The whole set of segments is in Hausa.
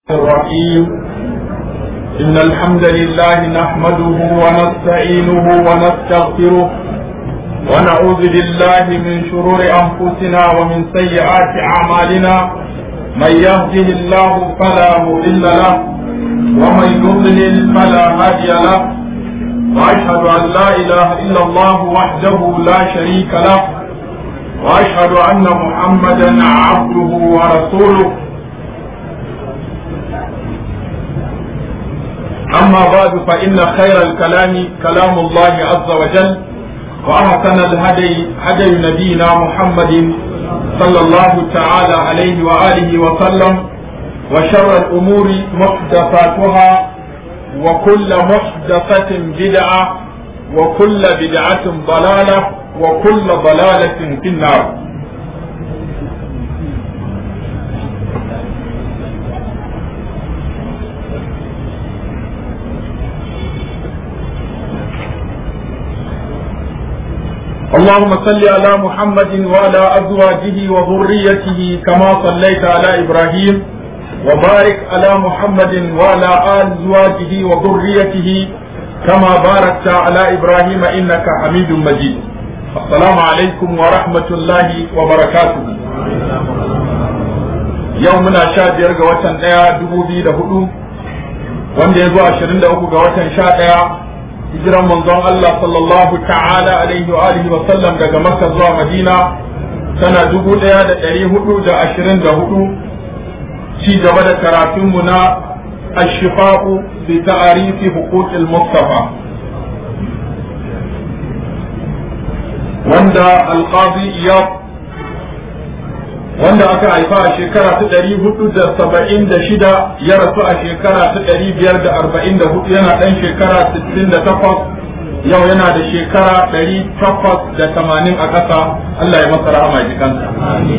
الرحيم إن الحمد لله نحمده ونستعينه ونستغفره ونعوذ بالله من شرور أنفسنا ومن سيئات أعمالنا من يهده الله فلا مضل له ومن يضلل فلا هادي له وأشهد أن لا إله إلا الله وحده لا شريك له وأشهد أن محمدا عبده ورسوله أما بعد فإن خير الكلام كلام الله عز وجل وأحسن الهدي هدي نبينا محمد صلى الله تعالى عليه وآله وسلم وشر الأمور محدثاتها وكل محدثة بدعة وكل بدعة ضلالة وكل ضلالة في النار اللهم صل على محمد وعلى أزواجه وذريته كما صليت على إبراهيم وبارك على محمد وعلى أزواجه وذريته كما باركت على إبراهيم إنك حميد مجيد السلام عليكم ورحمة الله وبركاته يومنا شاد يرجع وطن ايا دبوبي دهدو wanda ya zo ashirin da uku ga watan sha ɗaya hijiran manzon Allah sallallahu ta'ala alaihi wa alihi wa sallam daga Makka zuwa Madina tana dubu ɗaya da ɗari hudu da ashirin da hudu ci gaba da karatunmu na ashifa'u bi ta'arifi huquqil mustafa wanda alqadi iyad wanda aka haifa a shekara ta ɗari hudu da saba'in da shida ya rasu a shekara ta ɗari biyar da arba'in da hudu yana ɗan shekara sittin da takwas yau yana da shekara ɗari takwas da tamanin a ƙasa Allah ya masa rahama ji kansa.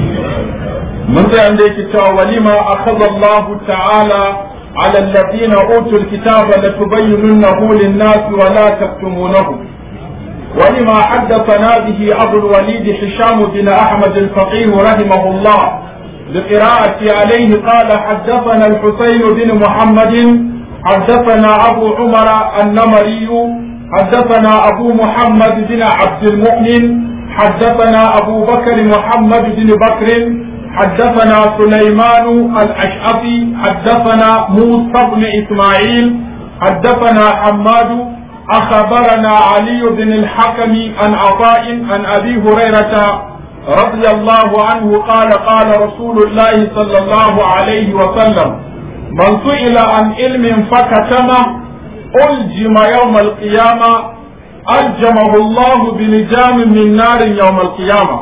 Mun sai da yake cewa walima akhadha Allah ta'ala على الذين أوتوا الكتاب لتبيننه للناس ولا تكتمونه ولما حدثنا به أبو الوليد هشام بن أحمد الفقيه رحمه الله بقراءة عليه قال حدثنا الحسين بن محمد حدثنا أبو عمر النمري حدثنا أبو محمد بن عبد المؤمن حدثنا أبو بكر محمد بن بكر حدثنا سليمان الأشعثي حدثنا موسى بن إسماعيل حدثنا حماد أخبرنا علي بن الحكم عن عطاء عن أبي هريرة رضي الله عنه قال قال رسول الله صلى الله عليه وسلم من سئل عن علم فكتمه ألجم يوم القيامة ألجمه الله بلجام من نار يوم القيامة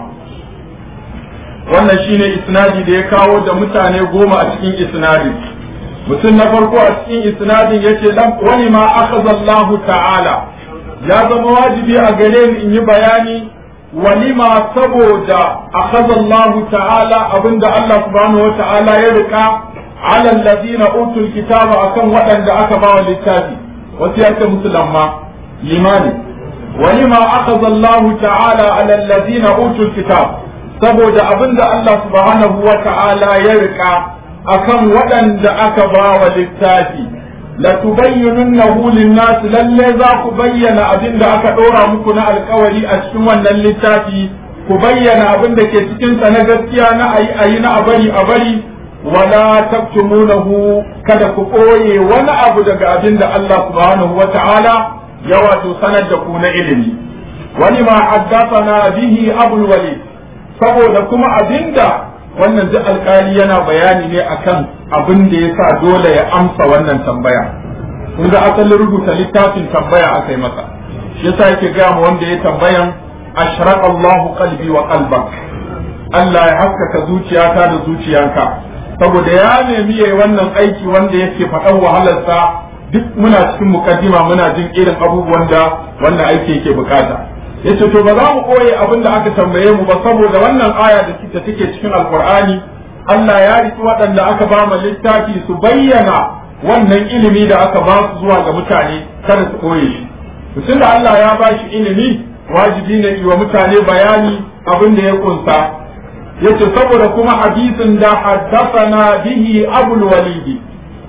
wannan shine isnadi da ya kawo da mutane goma a cikin isnadin mutum na farko a cikin isnadin yace lam wani ma akhadha Allah ta'ala ya zama wajibi a gare ni in yi bayani walima saboda akhadha Allah ta'ala abinda Allah subhanahu wa ta'ala ya rika ala alladhina utul kitaba akan waɗanda aka ba wa littafi wasu yake musulma limani walima akhadha Allah ta'ala ala alladhina utul kitab saboda abinda Allah subhanahu wa ta'ala ya rika akan waɗanda aka ba wa littafi la tubayyinunnahu lin-nas lalle za ku bayyana abin da aka ɗora muku na alkawari a cikin wannan littafi ku bayyana abin da ke cikin sa na gaskiya na ayi ayi na abari abari wala taktumunahu kada ku ɓoye wani abu daga abin da Allah subhanahu wa ta'ala ya wato sanar da ku na ilimi wani ma haddathana bihi abul walid saboda kuma abinda wannan duk alkali yana bayani ne akan abin da ya sa dole ya amsa wannan tambaya kun ga asalin rubuta littafin tambaya aka yi masa shi yasa yake gaya mu wanda ya tambayan ashraq Allah qalbi wa qalbak Allah ya haskaka zuciyata da zuciyanka saboda ya nemi yayi wannan aiki wanda yake faɗan wahalarsa duk muna cikin mukaddima muna jin irin abubuwan da wannan aiki yake bukata yace to ba za mu koye abin da aka tambaye mu ba saboda wannan aya da take cikin alkur'ani Allah ya riki waɗanda aka ba mu littafi su bayyana wannan ilimi da aka ba su zuwa ga mutane kada su koye shi mutum da Allah ya ba shi ilimi wajibi ne yi wa mutane bayani abin da ya kunsa yace saboda kuma hadisin da haddathana bihi abul walidi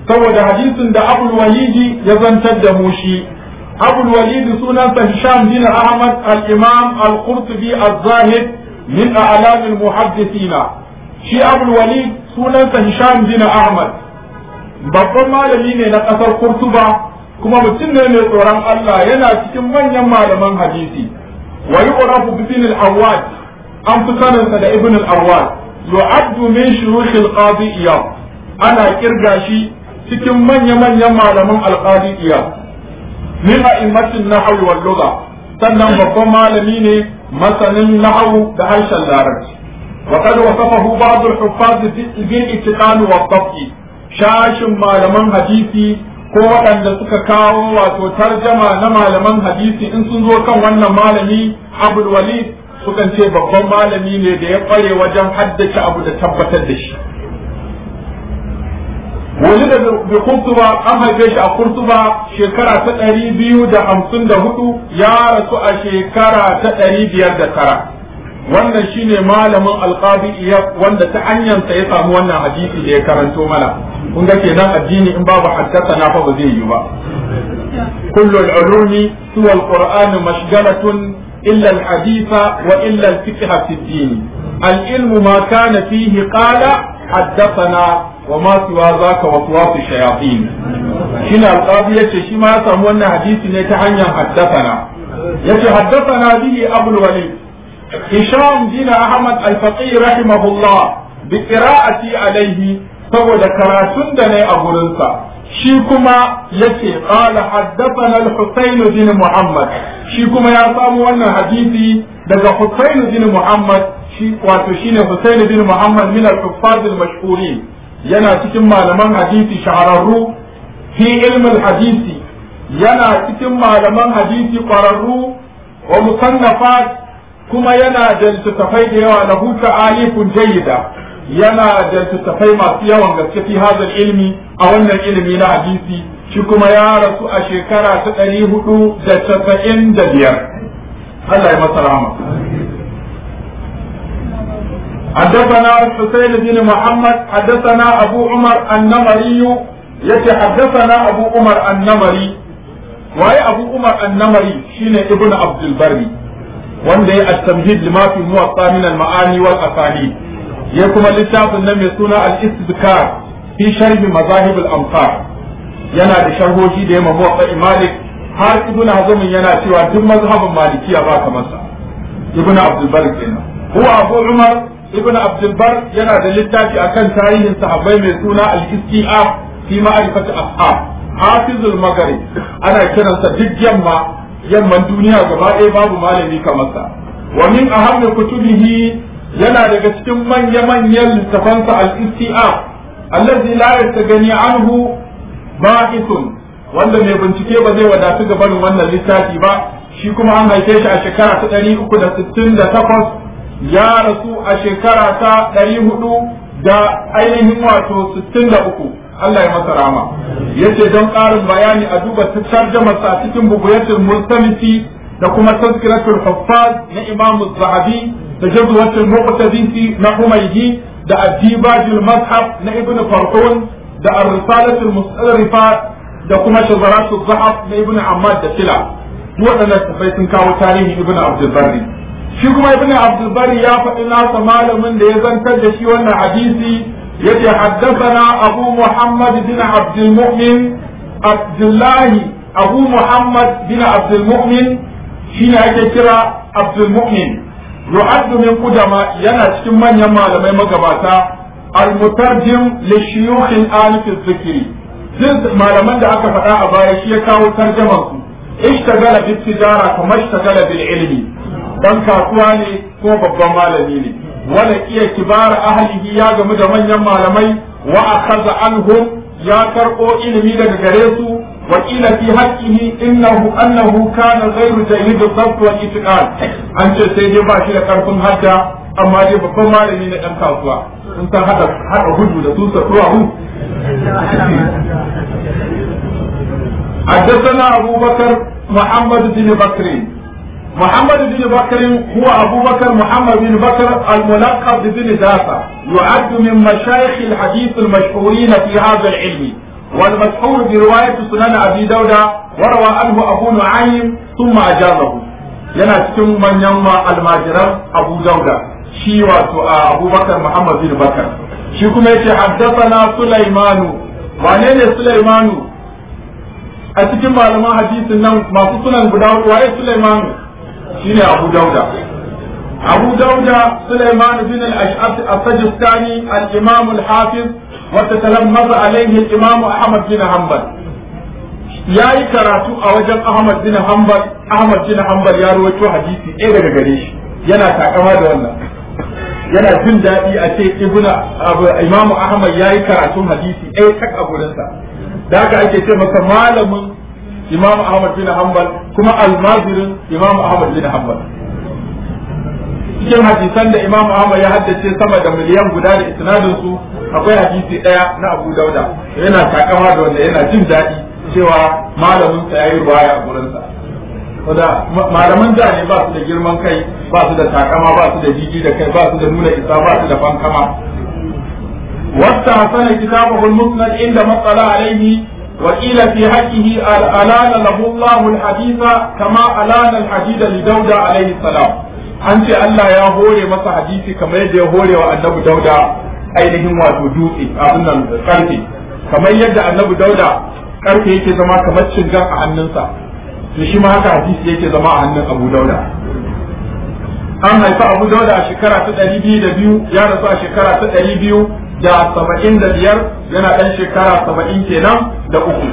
saboda hadisin da abul walidi ya zantar da mu shi abul walidi sunansa hisham bin ahmad al-imam al-qurtubi az-zahid min a'lam al-muhaddithina shi abul walid sunansa hisham bin ahmad babban malami ne na kasar kurtuba kuma mutum ne mai tsoron Allah yana cikin manyan malaman hadisi wa yu'rafu bi ibn al-awwad an fi saninsa da ibn al-awwad yu'addu min shuyukh al-qadi iyad ana kirga shi cikin manya-manyan malaman al-qadi iyad min a'immatin nahwi wal lugha sannan babban malami ne masanin nahwu da harshen larabci وقد وصفه بعض الحفاظ بالاتقان والضبط shashin malaman hadisi ko waɗanda suka kawo wato tarjama na malaman hadisi in sun zo kan wannan malami abul walid sukan ce babban malami ne da ya ƙware wajen haddace abu da tabbatar da shi wani da bi kurtuba an haife shi a kurtuba shekara ta ɗari biyu da hamsin da hudu ya rasu a shekara ta ɗari biyar da tara wannan shine malamin alqabi wanda ta hanyarsa ya samu wannan hadisi da ya karanto mana kun ga kenan addini in babu haddasa na fa ba zai yi ba kullu al-ulumi suwa al-qur'an mashghalatun illa al-hadith wa illa al-fiqh fi ad-din al-ilmu ma kana fihi qala haddathana wa ma siwa zaka waswas shayatin shine alqabi yace shi ma ya samu wannan hadisi ne ta hanyar haddathana yace haddathana bihi abul walid هشام بن أحمد الفقيه رحمه الله بقراءتي عليه saboda karatun da ne a gurinsa shi kuma yace qala haddathana al-Husayn bin Muhammad shi kuma ya samu wannan hadisi daga Husayn bin Muhammad shi wato shine Husayn bin Muhammad min al-huffaz al-mashhurin yana cikin malaman hadisi shahararru fi ilm al-hadisi yana cikin malaman hadisi kwararru wa musannafat kuma yana da littattafai da yawa lahu ta'alifun jayyida yana da littattafai masu yawan gaske fi hadal ilmi a wannan ilimi na hadisi shi kuma ya rasu a shekara ta ɗari hudu da casa'in da biyar Allah ya masa rahama حدثنا الحسين بن محمد حدثنا أبو عمر النمري يتي حدثنا أبو عمر النمري وهي أبو عمر النمري شين ابن عبد البري wanda ya at-tamhid lima fi muwatta min al-ma'ani wal asani ya kuma littafin nan mai suna al-istidkar fi sharh mazahib al-amsar yana da sharhohi da yamma muwatta malik har ibnu hazm yana cewa duk mazhabin malikiya ba kamar sa ibnu abdul bar kenan huwa abu umar ibnu abdul bar yana da littafi akan tarihin sahabbai mai suna al-istiaf fi ma'rifati ashab hafizul maghrib ana kiransa duk yamma yamman duniya gaba ɗaya babu malami kamar sa wa min ahammi kutubihi yana daga cikin manya manyan littafansa al-istiaf allazi la yastagani anhu ba'ithun wanda mai bincike ba zai wadatu ga barin wannan littafi ba shi kuma an haife shi a shekara ta ɗari uku da sittin da takwas ya rasu a shekara ta ɗari hudu da ainihin wato sittin da uku Allah ya masa rama yace don ƙarin bayani a duba tarjama sa cikin buguyatul mustamisi da kuma tazkiratul huffaz na Imam Zahabi da jazwatul muqtadisi na Humaydi da addibajul mazhab na Ibn Farhun da ar-risalatul mustarrifa da kuma shazaratul zahab na Ibn Ammad da Sila waɗannan tafai sun kawo tarihin Ibn Abdul Barri shi kuma Ibn Abdul Barri ya faɗi nasa malamin da ya zantar da shi wannan hadisi يتي حدثنا أبو محمد بن عبد المؤمن عبد الله أبو محمد بن عبد المؤمن شين كرا عبد المؤمن يعد من قدماء ينا من يما لما مقباتا المترجم للشيوخ الآن في الذكر جزء ما لمن دا أكا فتا أبايا شيكا وترجمه اشتغل بالتجارة كما اشتغل بالعلم dan kasuwa ne ko babban malami ne wala iya kibar ahlihi ya gamu da manyan malamai wa akhadha anhum ya karbo ilimi daga gare su wa qila fi haqqihi innahu annahu kana ghayru jayyid al-dhabt wal itiqad an ce sai dai ba shi da karfin hadda amma dai babban malami ne dan kasuwa sun san hada hada gudu da su sa hu حدثنا أبو بكر محمد بن بكر محمد بن بكر هو أبو بكر محمد بن بكر الملقب بن دافع يعد من مشايخ الحديث المشهورين في هذا العلم والمشهور برواية سنن أبي داود وروى عنه أبو نعيم ثم أجابه yana cikin manyan almajiran Abu Dauda shi wato Abu Bakar Muhammad bin Bakar shi kuma yace haddathana Sulaimanu wane ne Sulaimanu a cikin malaman hadisin nan masu sunan guda waye Sulaimanu shine Abu Dauda أبو داود سليمان بن الأشعث السجستاني الإمام الحافظ وتتلمذ عليه الإمام أحمد بن حنبل ya yi karatu a wajen Ahmad bin Hanbal Ahmad bin Hanbal ya rawaito hadisi ɗaya daga gare shi yana takama da wannan yana jin daɗi a ce ibnu Imam Ahmad ya yi karatun hadisi ɗaya tak a gurinsa da haka ake ce masa malamin Imam Ahmad bin Hanbal kuma almazirin Imam Ahmad bin Hanbal cikin hadisan da Imam Ahmad ya haddace sama da miliyan guda da isnadin su akwai hadisi daya na Abu Dauda yana takama da wanda yana jin daɗi cewa malamin sa yayi ruwaya a gurin sa saboda malaman da ne ba su da girman kai ba su da takama ba su da jiji da kai ba su da nuna isa ba su da fankama wasta hasana kitabahu al-musnad inda matsala alaihi وقيل في حقه ألان له الله الحديث كما ألان الحديد لداود عليه السلام an ce Allah ya hore masa hadisi kamar yadda ya hore wa annabi dauda ainihin wato dutse abin nan karfe kamar yadda annabi dauda karfe yake zama kamar cingan a hannunsa to shi ma haka hadisi yake zama a hannun abu dauda an haifa abu dauda a shekara ta ɗari biyu da biyu ya rasu a shekara ta ɗari biyu da saba'in da biyar yana ɗan shekara saba'in kenan da uku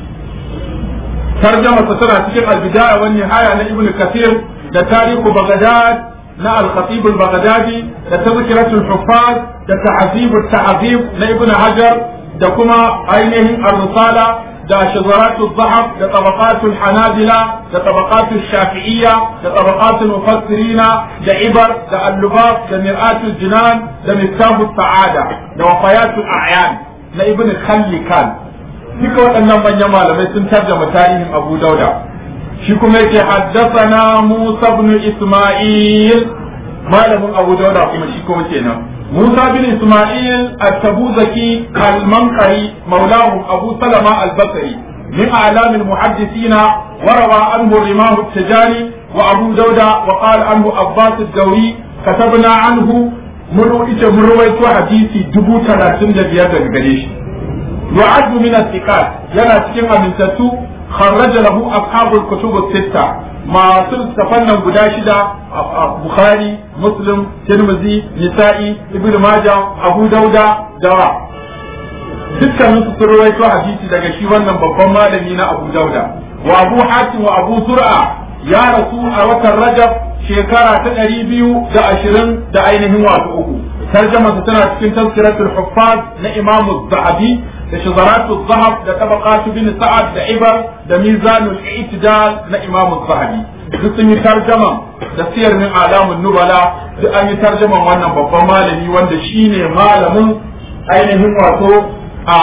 tarjama tana cikin albidaya wani haya na ibnu kathir da tarihu Baghdad na al-Khatib al-Baghdadi da tazkiratul Huffaz da ta'zib al-ta'zib na Ibn Hajar da kuma ainihin ar-Risala da shazaratul Zahab da tabaqatul Hanabila da tabaqatul Shafi'iyya da tabaqatul Mufassirina da Ibar da al-Lubab da Mir'atul Jinan da Miftahut Sa'ada da Wafayatul A'yan na Ibn Khallikan duka waɗannan manyan malamai sun tarjama tarihin Abu Dauda shi kuma yake haddasana Musa ibn Isma'il malamin Abu Dawud kuma shi kuma kenan Musa bin Isma'il at-Tabuzaki al-Manqari maulahu Abu Salama al-Basri min a'lam al-muhaddisin wa rawa anhu Rimah at-Tijani wa Abu Dawud wa qala anhu Abbas ad-Dawri katabna anhu muru ita murwaito hadisi dubu talatin da biyar daga gare shi yu'addu min as-siqat yana cikin amintattu خرج له أصحاب الكتب الستة ما تفنن guda shida Bukhari Muslim Tirmidhi Nisa'i Ibn Majah Abu Dauda da dukkanin su sun rawaito hadisi daga shi wannan babban malami na Abu Dauda wa Abu Hatim wa Abu Zur'a ya rasu a watan Rajab shekara ta ɗari biyu da ashirin da ainihin wato uku tarjama tana cikin tafsiratul huffaz na Imam Zahabi da shazaratu zahab da tabaqatu bin sa'ad da ibar da mizanul i'tidal na imam zahabi duk sun yi tarjama da siyar min alamun nubala duk an yi tarjaman wannan babban malami wanda shine malamin ainihin wato a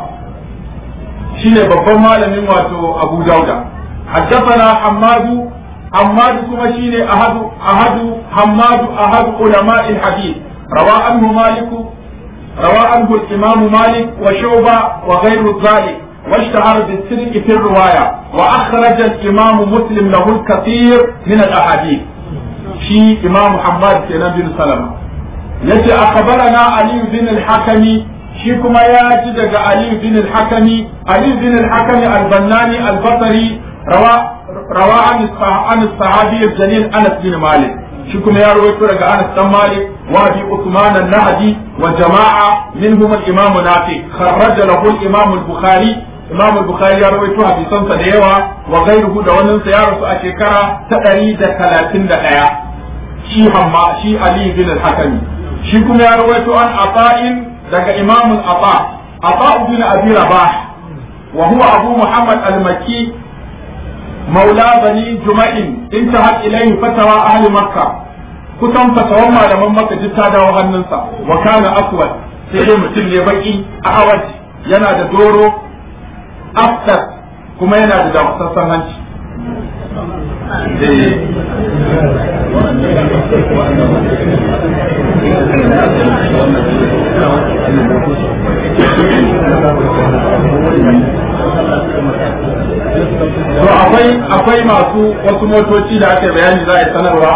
shine babban malamin wato abu dauda حدثنا حماد حماد كما شيني أحد أحد حماد أحد علماء الحديث روى عنه مالك روى عنه الإمام مالك وشعبة وغير ذلك واشتهر بالسرق في الرواية وأخرج الإمام مسلم له الكثير من الأحاديث شي إمام محمد بن سلمة يجي أخبرنا علي بن الحكمي shi kuma ya ji daga Ali bin al-Hakami Ali bin al-Hakami al-Bannani al-Basri rawa rawa an sahabi al-Jalil Anas bin Malik shi kuma ya rawaito daga Anas dan Malik wa bi Uthman an-Nahdi wa jama'a minhum al-Imam Nafi kharraja lahu al-Imam al-Bukhari Imam al-Bukhari ya rawaito hadisansa da yawa wa ghayruhu da wannan sa ya rasu a shekara ta 131 shi hamma shi Ali bin al-Hakami shi kuma ya rawaito an Ata'in daga Imam al-Ata Ata bin Abi Rabah wa huwa Abu Muhammad al-Makki مولى بني جمع انتهت إليه فتوى أهل مكة kusan fatawan malaman maka duk ta dawo hannunsa wa kana aswad sai dai mutum ne baki a awad yana da doro aftar kuma yana da dakusassan hanci akwai masu wasu motoci da aka bayani za a yi sanarwa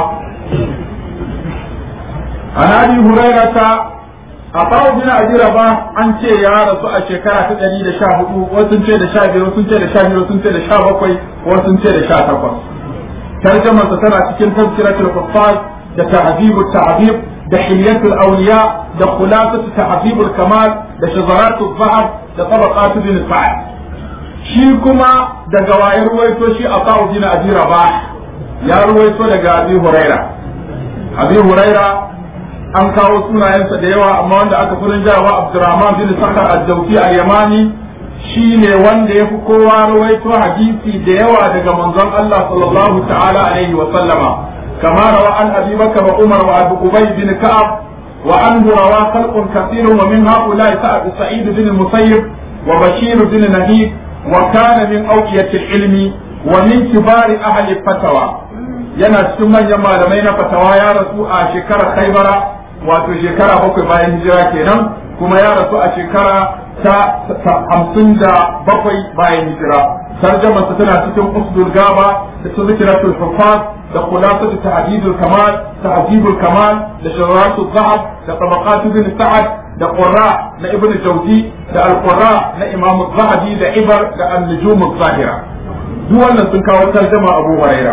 an abi hurairata a bawo bin abi raba an ce ya rasu a shekara ta ɗari da sha hudu wasu ce da sha biyar sun ce da sha biyu sun ce da sha bakwai wasu ce da sha takwas tarjamarsa tana cikin tazkiratul kuffar da tahzibut ta'zib da hilyatul awliya da khulasatu tahzibul kamal da shazaratul zahab da tabaqatu bin sa'ad shi kuma daga wayar ruwaito shi a sa'u bin abi rabah ya ruwaito daga abi huraira abi huraira an kawo sunayensa da yawa amma wanda aka furin jawa abdurrahman bin sakar al-jawfi al-yamani shine wanda ya fi kowa ruwaito hadisi da yawa daga manzon Allah sallallahu ta'ala alaihi wa sallama kama rawa an abi bakar wa umar wa abu ubay bin ka'ab wa an rawa khalqun kathirun wa min haula sa'id sa'id bin musayyib wa bashir bin nahib wa kana min awqiyatil ilmi wa min kibari ahli fatawa yana cikin manyan malamai na fatawa ya rasu a shekarar khaybara wato shekara bakwai bayan hijira kenan kuma ya rasu a shekara ta hamsin da bakwai bayan hijira tarjama tana cikin usdul gaba da su zikiratul hufaz da khulasatu tahdidul kamal tahdidul kamal da shawaratul zahab da tabaqatu bin sa'ad da qurra na ibn jawzi da al-qurra na imam zahabi da ibar da an-nujum zahira duk wannan sun kawo tarjama abu huraira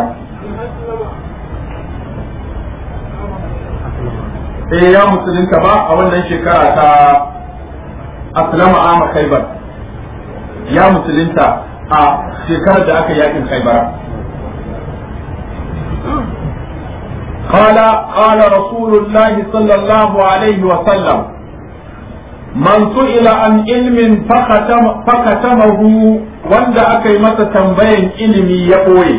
eh ya musulunta ba a wannan shekara ta aslama ama khaybar ya musulunta a shekarar da aka yakin khaybara قال قال رسول الله صلى الله عليه وسلم من سئل عن علم فختم فختمه wanda aka yi masa tambayan ilimi ya ɓoye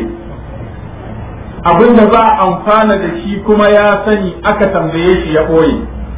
abinda za a amfana da shi kuma ya sani aka tambaye shi ya ɓoye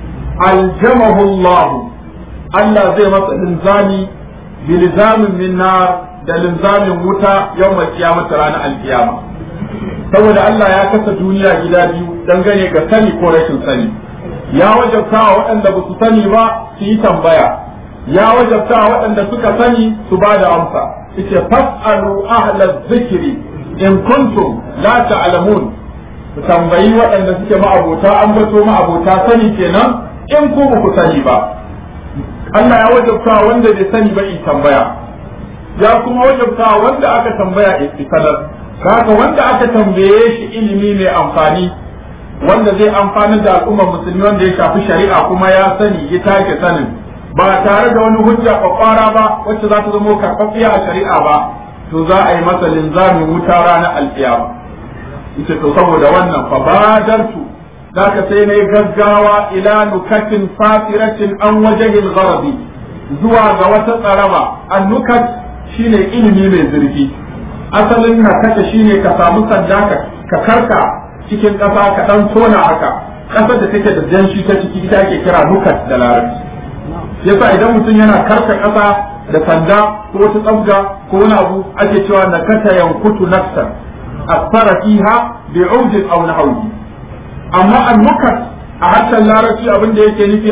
aljamahu Allah Allah zai masa linzami bilzamin min nar da linzamin wuta yau mai kiyamata ranar alkiyama saboda Allah ya kasa duniya gida biyu dangane ga sani ko rashin sani ya wajabta wa waɗanda ba su sani ba su yi tambaya ya wajabta wa waɗanda suka sani su ba da amsa ita fas'alu ahla zikri in kuntum la ta'lamun ku tambayi waɗanda suke ma'abota an bato ma'abota sani kenan in ku ba ku sani ba Allah ya wajabta wanda bai sani ba in tambaya ya kuma wajabta wanda aka tambaya in sanar haka wanda aka tambaye shi ilimi mai amfani wanda zai amfani da al'ummar musulmi wanda ya shafi shari'a kuma ya sani ya take sanin ba tare da wani hujja kwakwara ba wacce za ta zama karɓaɓɓiya a shari'a ba to za a yi masa linzamin wuta ranar alƙiyama ita to saboda wannan fa badartu zaka sai na gaggawa ila nukatin fasiratin an wajahil gharabi zuwa ga wata tsaraba an nukat shine ilimi mai zurfi asalin nakata shine ka samu sanda ka karka cikin ƙasa ka dan tona haka ƙasar da take da janshi ta ciki ita ake kira nukat da larabci yasa idan mutum yana karka ƙasa da sanda ko wata tsabga ko wani abu ake cewa nakata yankutu nafsan asfara fiha bi'udin aw nahwi amma al-mukat a harshen larabci abin da yake nufi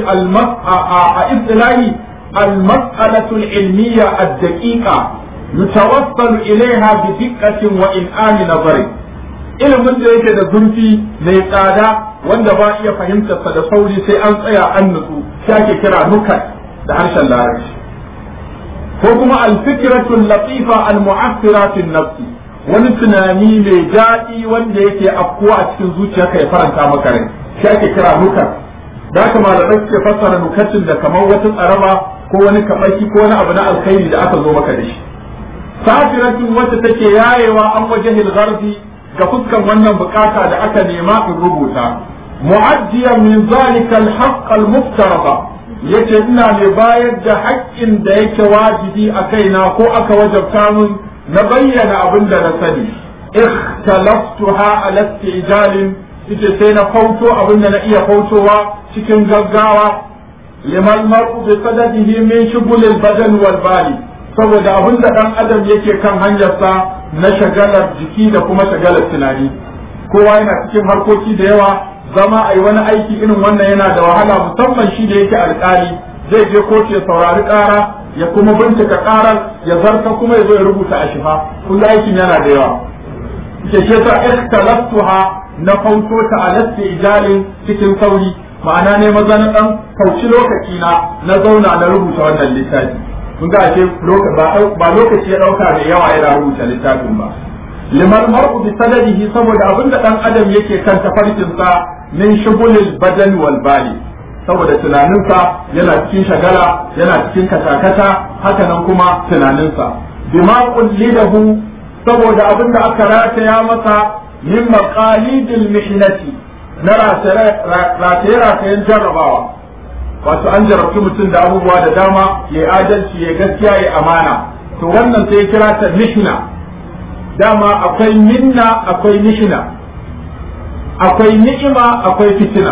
a istilahi al-mas'alatu al-ilmiyya ad-daqiqa yutawassalu ilayha bi diqqatin wa in'ani nazari ilimin da yake da zurfi mai tsada wanda ba iya fahimtar sa da sauri sai an tsaya an nutsu shi ake kira nukat da harshen larabci ko kuma al-fikratu al-latifa al-mu'assira fi nafsi wani tunani mai daɗi wanda yake afkuwa a cikin zuciyarka ya faranta maka rai shi ake kira nukat da haka malamai suke fassara nukatin da kamar wata tsaraba ko wani kabaki ko wani abu na alkhairi da aka zo maka da shi safiratin wacce take yayewa an wajahil gharbi ga fuskan wannan bukata da aka nema in rubuta mu'addiyan min zalika al-haqq al-muftarada yace ina mai bayar da haƙƙin da yake wajibi a kaina ko aka wajabta min na bayyana abin da na sani ikhtalaftuha ala istijalin ita sai na fauto abin da na iya fautowa cikin gaggawa liman mar'u bi sadadihi min shughulil badan wal bali saboda abin da dan adam yake kan hanyarsa na shagalar jiki da kuma shagalar tunani kowa yana cikin harkoki da yawa zama a yi wani aiki irin wannan yana da wahala musamman shi da yake alkali zai je kotu ya saurari ƙara ya kuma bincika ƙarar ya zarta kuma ya zo ya rubuta a shifa kun aikin yana da yawa ke ce ta ikhtalaftuha na fauto ta alasti ijalin cikin sauri ma'ana ne maza na dan kauci lokaci na na zauna na rubuta wannan littafi kun ga ashe ba lokaci ya dauka da yawa yana rubuta littafin ba liman mar'u bi sadadihi saboda abinda dan adam yake kan tafarkin sa min shugulil badan wal bali saboda tunaninsa yana cikin shagala yana cikin katakata haka nan kuma tunaninsa bima qullidahu saboda abinda aka rataya masa min maqalidil mihnati na rataye-ratayen jarrabawa wato an jarabci mutum da abubuwa da dama ya adalci ya gaskiya ya amana to wannan sai ya kira ta mihna dama akwai minna akwai mihna akwai ni'ima akwai fitina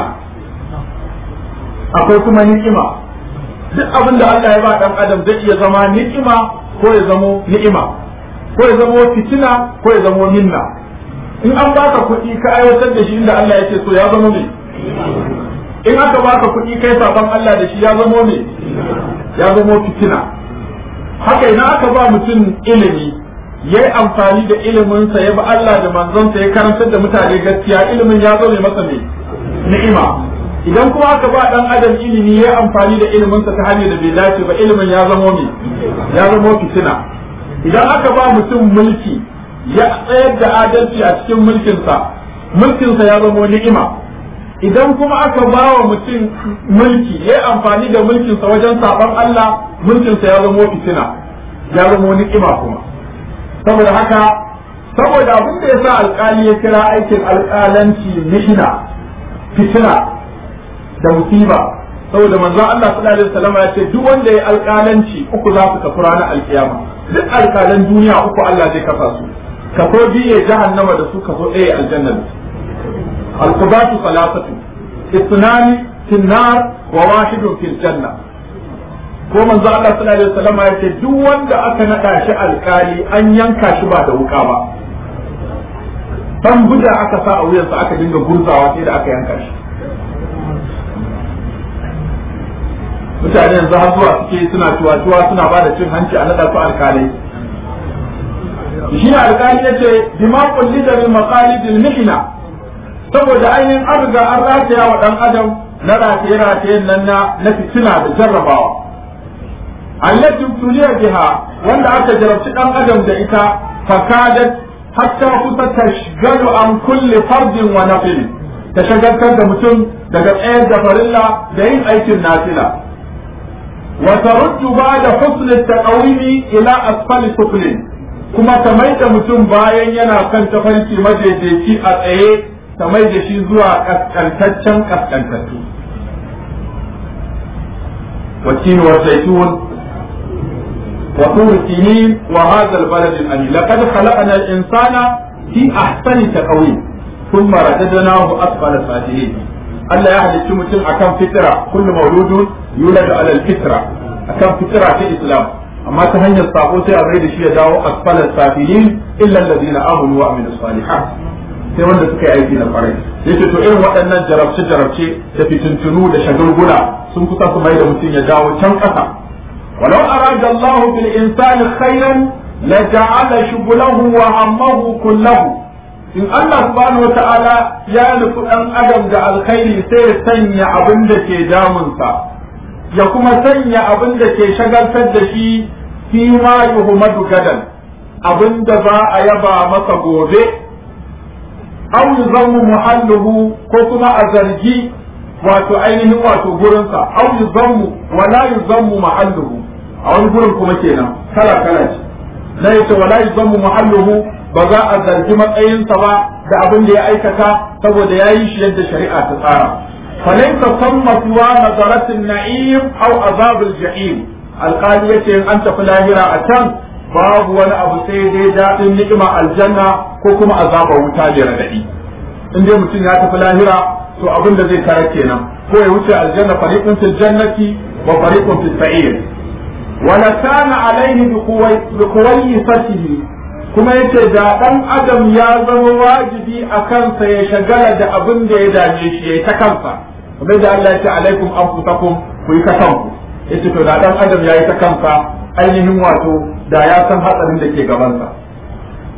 akwai kuma ni'ima duk abin da Allah ya ba dan adam zai iya zama ni'ima ko ya zamo ni'ima ko ya zamo fitina ko ya zamo minna in an baka kuɗi ka aiwatar da shi inda Allah ya ce so ya zama ne in aka baka kuɗi kai saban Allah da shi ya zamo ne ya zamo fitina haka idan aka ba mutum ilimi ya yi amfani da iliminsa ya bi Allah da manzonsa ya karantar da mutane gaskiya ilimin ya zo ne masa ne ni'ima idan kuma aka ba dan adam ilimi ya yi amfani da iliminsa ta hanyar da bai dace ba ilimin ya zamo ne ya zamo fitina idan aka ba mutum mulki ya tsayar da adalci a cikin mulkinsa mulkinsa ya zamo ni'ima idan kuma aka ba wa mutum mulki ya amfani da mulkinsa wajen saban Allah mulkinsa ya zamo fitina ya zamo ni'ima kuma saboda haka saboda abin da ya sa alkali ya kira aikin alkalanci mihna fitina da musiba saboda manzon Allah sallallahu alaihi wasallam ya ce duk wanda ya alkalanci uku za su kafu ranar alkiyama duk alkalan duniya uku Allah zai kafa su kaso biye jahannama da su kaso ɗaya aljanna da su القضاة ثلاثة اثنان في النار وواحد في الجنة ko manzo Allah sallallahu alaihi wasallam ya ce duk wanda aka nada shi alkali an yanka shi ba da wuka ba san buda aka sa a wuyansa aka dinga gurzawa sai da aka yanka shi mutane yanzu har zuwa suke suna tuwa suna ba da cin hanci a nada su alkalai shi ne alkali ya ce bima kulli da min maqalidil mihna saboda ainihin an riga an rataya wa ɗan adam na rataye-ratayen nan na na fitina da jarrabawa allati tuliya biha wanda aka jarabci ɗan adam da ita fakadat hatta kusa tashgalu an kulli fardin wa nafil ta shagaltar da mutum daga tsayar da farilla da yin aikin nafila wa taruddu ba'da husn at-taqawimi ila asfali suflin kuma ta mai da mutum bayan yana kan tafarki madaidaici a tsaye ta mai da shi zuwa kaskantaccen kaskantattu والتين والزيتون وطور سنين وهذا البلد الأمين لقد خلقنا الإنسان في أحسن تقويم ثم رددناه أسفل السافلين Allah ya halicci mutum akan fitira kullu mauludun yuladu ala alfitra akan fitira ta Islam amma ta hanyar sabo sai a bai da shi ya dawo asfalal safilin illa alladhina amanu wa amilus salihat sai wanda suka yi aiki na kwarai yace to irin waɗannan jarabce jarabce da fitintunu da shagulgula sun kusa su mai da mutum ya dawo can ƙasa walau arada Allah bil insani khairan la ja'ala shughlahu wa hammahu kullahu in Allah subhanahu wa ta'ala ya nufi dan adam da alkhairi sai ya sanya abin da ke damunsa ya kuma sanya abin da ke shagaltar da shi fi ma yuhmadu gadan abin da za a yaba masa gobe aw yuzammu muhalluhu ko kuma a zargi wato ainihin wato gurinsa aw yuzammu wa la yuzammu mahalluhu a wani gurin kuma kenan kala kala ce na yace wa la yuzammu mahalluhu ba za a zargi matsayinsa ba da abin da ya aikata saboda ya yi shi yadda shari'a ta tsara falaisa samma siwa nazaratin na'im aw azabul jahim alqali yace an tafi lahira a can babu wani abu sai dai daɗin ni'ima aljanna ko kuma azabar wuta da radadi in dai mutum ya tafi lahira to abin da zai tara kenan ko ya wuce aljanna fariqun fil jannati wa fariqun fis sa'ir wala kana alaihi bi quwayyisatihi kuma yace da dan adam ya zama wajibi a kansa ya shagala da abin da ya dame shi yayi ta kansa kamar da Allah ya ce alaikum anfusakum ku yi ta kanku yace to da dan adam yayi ta kansa ainihin wato da ya san hatsarin da ke gabansa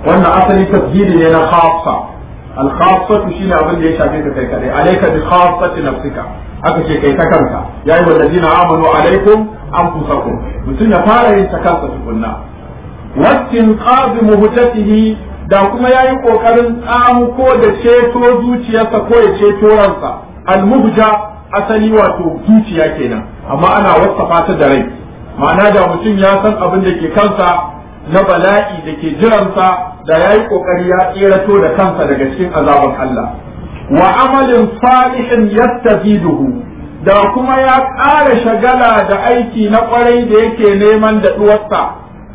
wannan asali tasjidi ne na khassa al khassatu shine abin da ya shafe ka kai kadai alayka bi khassati nafsika aka ce kai ta kanka yayi wallazina amanu alaikum anfusakum mutum ya fara yin ta kansa tukunna wattin qabi muhtatihi da kuma yayi kokarin tsamuko da ceto zuciyarsa ko ya ceto ransa al muhja asali wato zuciya kenan amma ana wasafa ta da rai ma'ana da mutum ya san abin da ke kansa na bala'i da ke jiransa da ya yi ƙoƙari ya tserato da kansa daga cikin azaban Allah wa amalin salihin yastafiduhu da kuma ya ƙara shagala da aiki na ƙwarai da yake neman da ɗuwarsa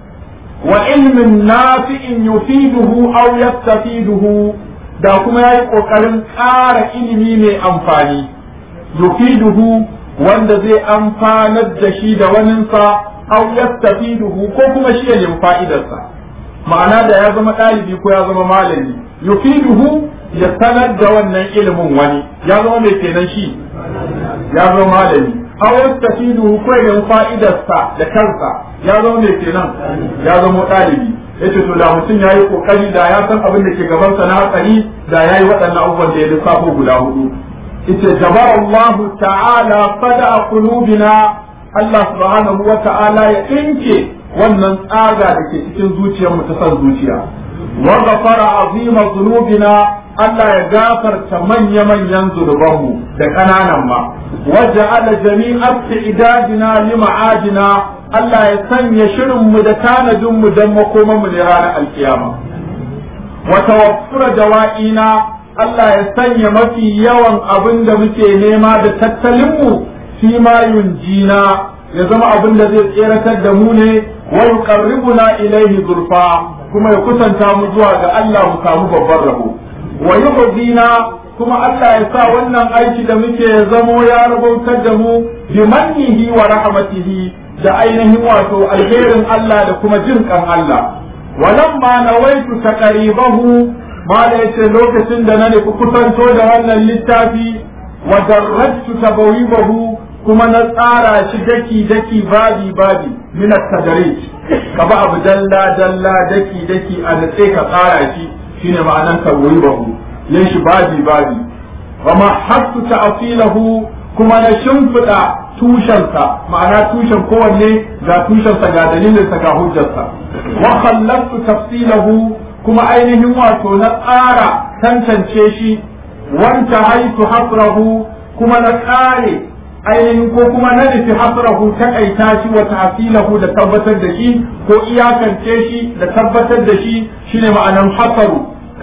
wa ilmin nafi'in yufiduhu aw yastafiduhu da kuma ya yi ƙoƙarin ƙara ilimi mai amfani yufiduhu wanda zai amfanar da shi da waninsa aw yastafiduhu ko kuma shi ya nemi fa'idarsa ma'ana da ya zama ɗalibi ko ya zama malami yufiduhu ya sanar da wannan ilimin wani ya zama mai kenan shi ya zama malami aw yastafiduhu ko ya nemi fa'idarsa da kansa ya zama mai kenan ya zama ɗalibi yace to da mutum yayi kokari da ya san abin da ke gabansa na hatsari da yayi waɗannan abubuwan da ya lissafo guda hudu ita jabara Allah ta'ala fada qulubina Allah subhanahu wa ta'ala ya ɗinke wannan tsaga da ke cikin zuciyar mu ta san zuciya wa ghafara azima dhunubina Allah ya gafarta manya manyan zunubanmu da ƙananan ma wa ja'ala jami'at idadina li ma'adina Allah ya sanya shirin mu da tanadin mu dan makoman mu ne ranar alkiyama wa tawaffura dawa'ina Allah ya sanya mafi yawan abin da muke nema da tattalinmu fi ma yunjina ya zama abin da zai tseratar da mu ne wa yuqarribuna ilaihi zulfa kuma ya kusanta mu zuwa ga Allah mu samu babban rabo wa yuhdina kuma Allah ya sa wannan aiki da muke ya zamo ya rabautar da mu bi mannihi wa rahmatihi da ainihin wato alherin Allah da kuma jin kan Allah walamma nawaitu taqribahu mala yace lokacin da na nufi kusanto da wannan littafi wa darrajtu tabawibahu kuma na tsara shi daki daki babi babi min at-tadarij ka ba abu dalla dalla daki daki a natse ka tsara shi shine ma'anan tabawibahu yin shi babi babi wa ma hasu ta'filahu kuma na shimfiɗa tushensa ma'ana tushen kowanne ga tushensa ga dalilinsa ga hujjarsa wa khallaqtu tafsilahu kuma ainihin wato na tsara tantance shi wanta haitu hasrahu kuma na kare ainihin ko kuma na nufi hasrahu takaita shi wa tahsilahu da tabbatar da shi ko iyakance shi da tabbatar da shi shine ma'anan hasaru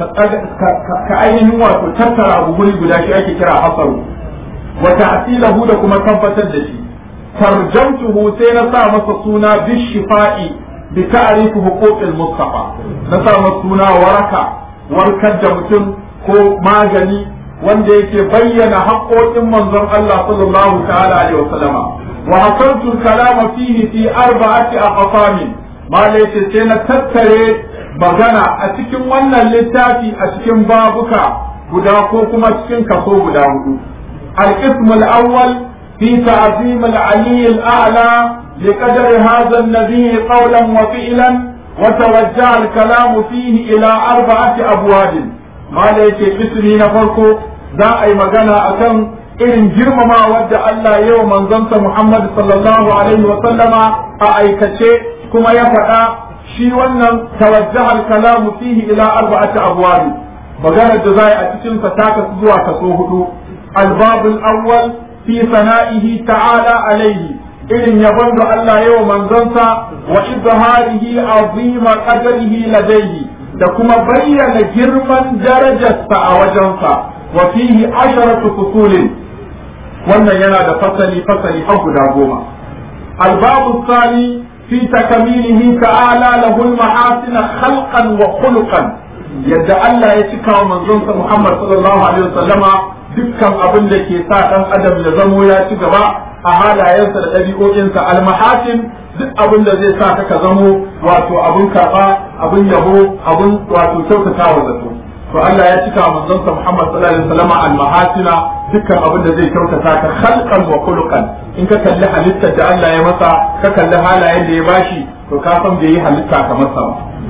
ka ainihin wato tattara abu guri guda shi ake kira hasaru wa tahsilahu da kuma tabbatar da shi tarjamtuhu sai na sa masa suna bishifa'i بتعريف حقوق المصطفى نسا suna waraka warkar da mutum ko magani wanda yake bayyana haƙoƙin manzon Allah sallallahu ta'ala alaihi wasallama wa hasantu kalama fihi fi arba'ati aqsamin mala yace sai na tattare magana a cikin wannan littafi a cikin babuka guda ko kuma cikin kaso guda hudu al-qism al-awwal fi ta'zim al-ali al-a'la لقدر هذا النبي قولا وفعلا وتوجه الكلام فيه إلى أربعة أبواب ما ليك اسمي نفرقو ذا أي مغانا أكن إن جرم ما ود الله يوم منزلت محمد صلى الله عليه وسلم أي كشي كما يفعل شي ونن توجه الكلام فيه إلى أربعة أبواب مغانا جزاء أتشن فتاك سزوى كسوهد الباب الأول في ثنائه تعالى عليه irin yabon da Allah yawa manzonsa wa izharihi azima qadarihi ladayhi da kuma bayyana girman darajarsa a wajensa wa fihi asharatu fusulin wannan yana da fasali fasali har guda goma albabu sani fi takamilihi ta'ala lahu al-mahasin khalqan wa khuluqan yadda Allah ya cika wa manzonsa Muhammad sallallahu alaihi wasallama dukkan abin da ke sa dan adam ya zamo ya ci gaba a halayensa da ɗabi'o'insa almahasin duk abin da zai sa ka zamo wato abin karɓa abin yabo abin wato kyautata wa zato to Allah ya cika manzonsa Muhammad sallallahu alaihi wasallam almahasina dukkan abin da zai kyautata ka khalqan wa khuluqan in ka kalli halittar da Allah ya masa ka kalli halayen da ya bashi to ka san bai yi halitta kamar sa ba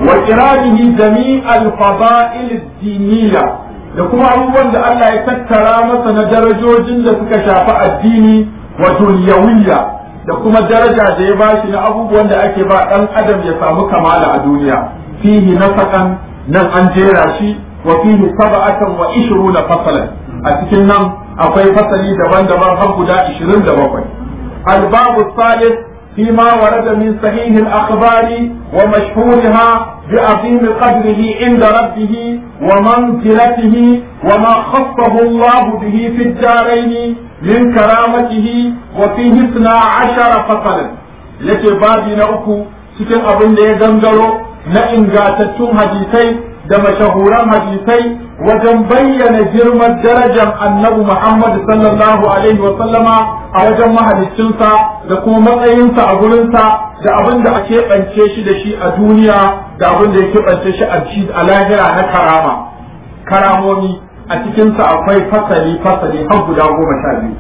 wa iradihi jami'al fada'il ad-diniyya da kuma abubuwan da Allah ya tattara masa na darajojin da suka shafi addini wa dunyawiyya da kuma daraja da ya bashi na abubuwan da ake ba dan adam ya samu kamala a duniya fihi nasakan nan an jera shi wa fihi sab'atan wa ishruna fasalan a cikin nan akwai fasali daban-daban har guda 27 al-babu salih فيما ورد من صحيح الأخبار ومشهورها بعظيم قدره عند ربه ومنزلته وما خصه الله به في الدارين من كرامته وفيه اثنا عشر فصلا yake babi na uku cikin abin da ya gangaro na ingantattun hadisai da mashahuran hadisai wajen bayyana girman darajar annabi Muhammad sallallahu alaihi wa sallama a wajen mahaliccinsa da kuma matsayinsa a gurinsa da abin da ake ɓance shi da shi a duniya da abin da ya keɓance shi a ci a lahira na karama karamomi a cikinsa akwai fasali fasali har guda goma sha biyu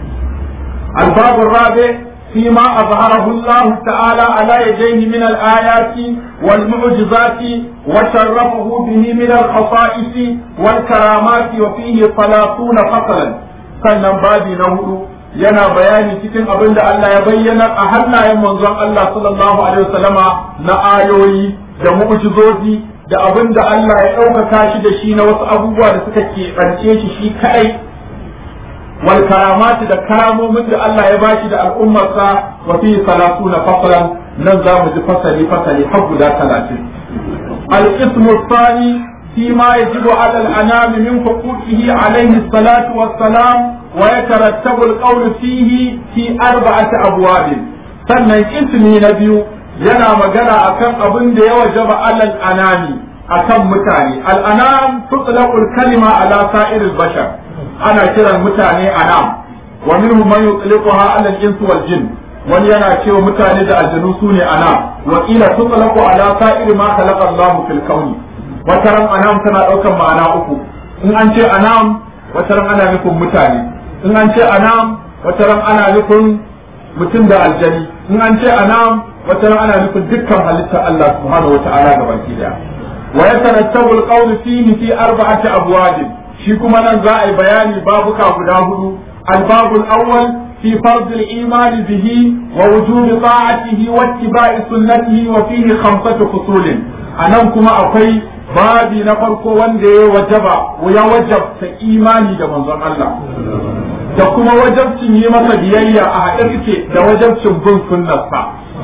الباب الرابع فيما أظهره الله تعالى على يديه من الآيات والمعجزات وشرفه به من الخصائص والكرامات وفيه ثلاثون فصلا sannan babi na hudu yana bayani cikin abin da Allah ya bayyana a hannayen manzon Allah sallallahu alaihi wasallama na ayoyi da mu'jizozi da abin da Allah ya ɗaukaka shi da shi na wasu abubuwa da suka keɓance shi shi kaɗai wal karamati da karamomin da Allah ya bashi da al'ummarsa wa fi salatuna faslan nan za mu ji fasali fasali har guda talatin al-ismu thani فيما يجب على الأنام من حقوقه عليه الصلاة والسلام ويترتب القول فيه في أربعة أبواب sannan ismi na biyu yana magana akan abin da ya wajaba alal anami akan mutane al'anam tutlaqul kalima ala sa'iril bashar ana kiran mutane anam wa minhum man yutliquha ala al-ins wal jin wani yana cewa mutane da aljanu sune anam wa ila tutlaqu ala sa'ir ma khalaqa Allah fil kauni wata ran anam tana ɗaukan ma'ana uku in an ce anam wata ran ana nufin mutane in an ce anam wata ran ana nufin mutum da aljani in an ce anam wata ran ana nufin dukkan halittar Allah subhanahu wa ta'ala ga baki daya wa yatarattabu al-qawlu fihi fi arba'ati abwab shi kuma nan za a yi bayani babuka guda hudu al-babu al-awwal في فرض الإيمان به ووجوب طاعته واتباع سنته وفيه خمسة فصول أنا كما أقول babi na farko wanda ya wajaba ya wajabta imani da manzon Allah da kuma wajabcin yi masa biyayya a haɗe suke da wajabcin bin sunnarsa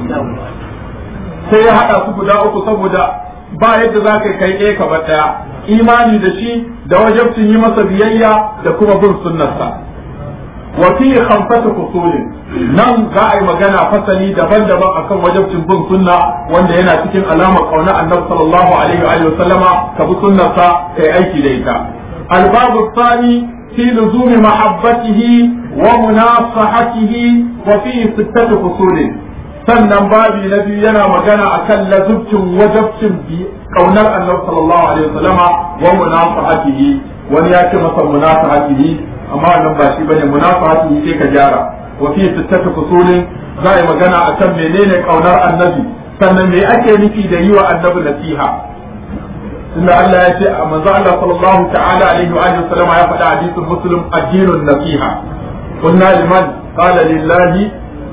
sai ya haɗa su guda uku saboda ba yadda za ka kai ɗaya ka ɗaya imani da shi da wajabcin yi masa biyayya da kuma bin sunnarsa wa fi khamsatu fusulin nan za a yi magana fasali daban-daban akan wajabcin bin sunna wanda yana cikin alamar kauna annabi sallallahu alaihi wa sallama ka bi sunnarsa kai aiki da ita albabu tsani fi luzumi mahabbatihi wa munasahatihi wa fi sittatu fusulin sannan babi na biyu yana magana akan lazubcin wajabcin kaunar annabi sallallahu alaihi wa sallama wa munasahatihi wani ya ce masa munasahatihi amma wannan ba shi bane munafahati sai ka gyara wa fi sittatu fusulin za a yi magana akan menene kaunar annabi sannan me ake nufi da yi wa annabi nasiha tunda Allah ya ce a manzo Allah sallallahu ta'ala alaihi wa alihi wasallam ya faɗa hadisin muslim addinun nasiha kunna liman qala lillahi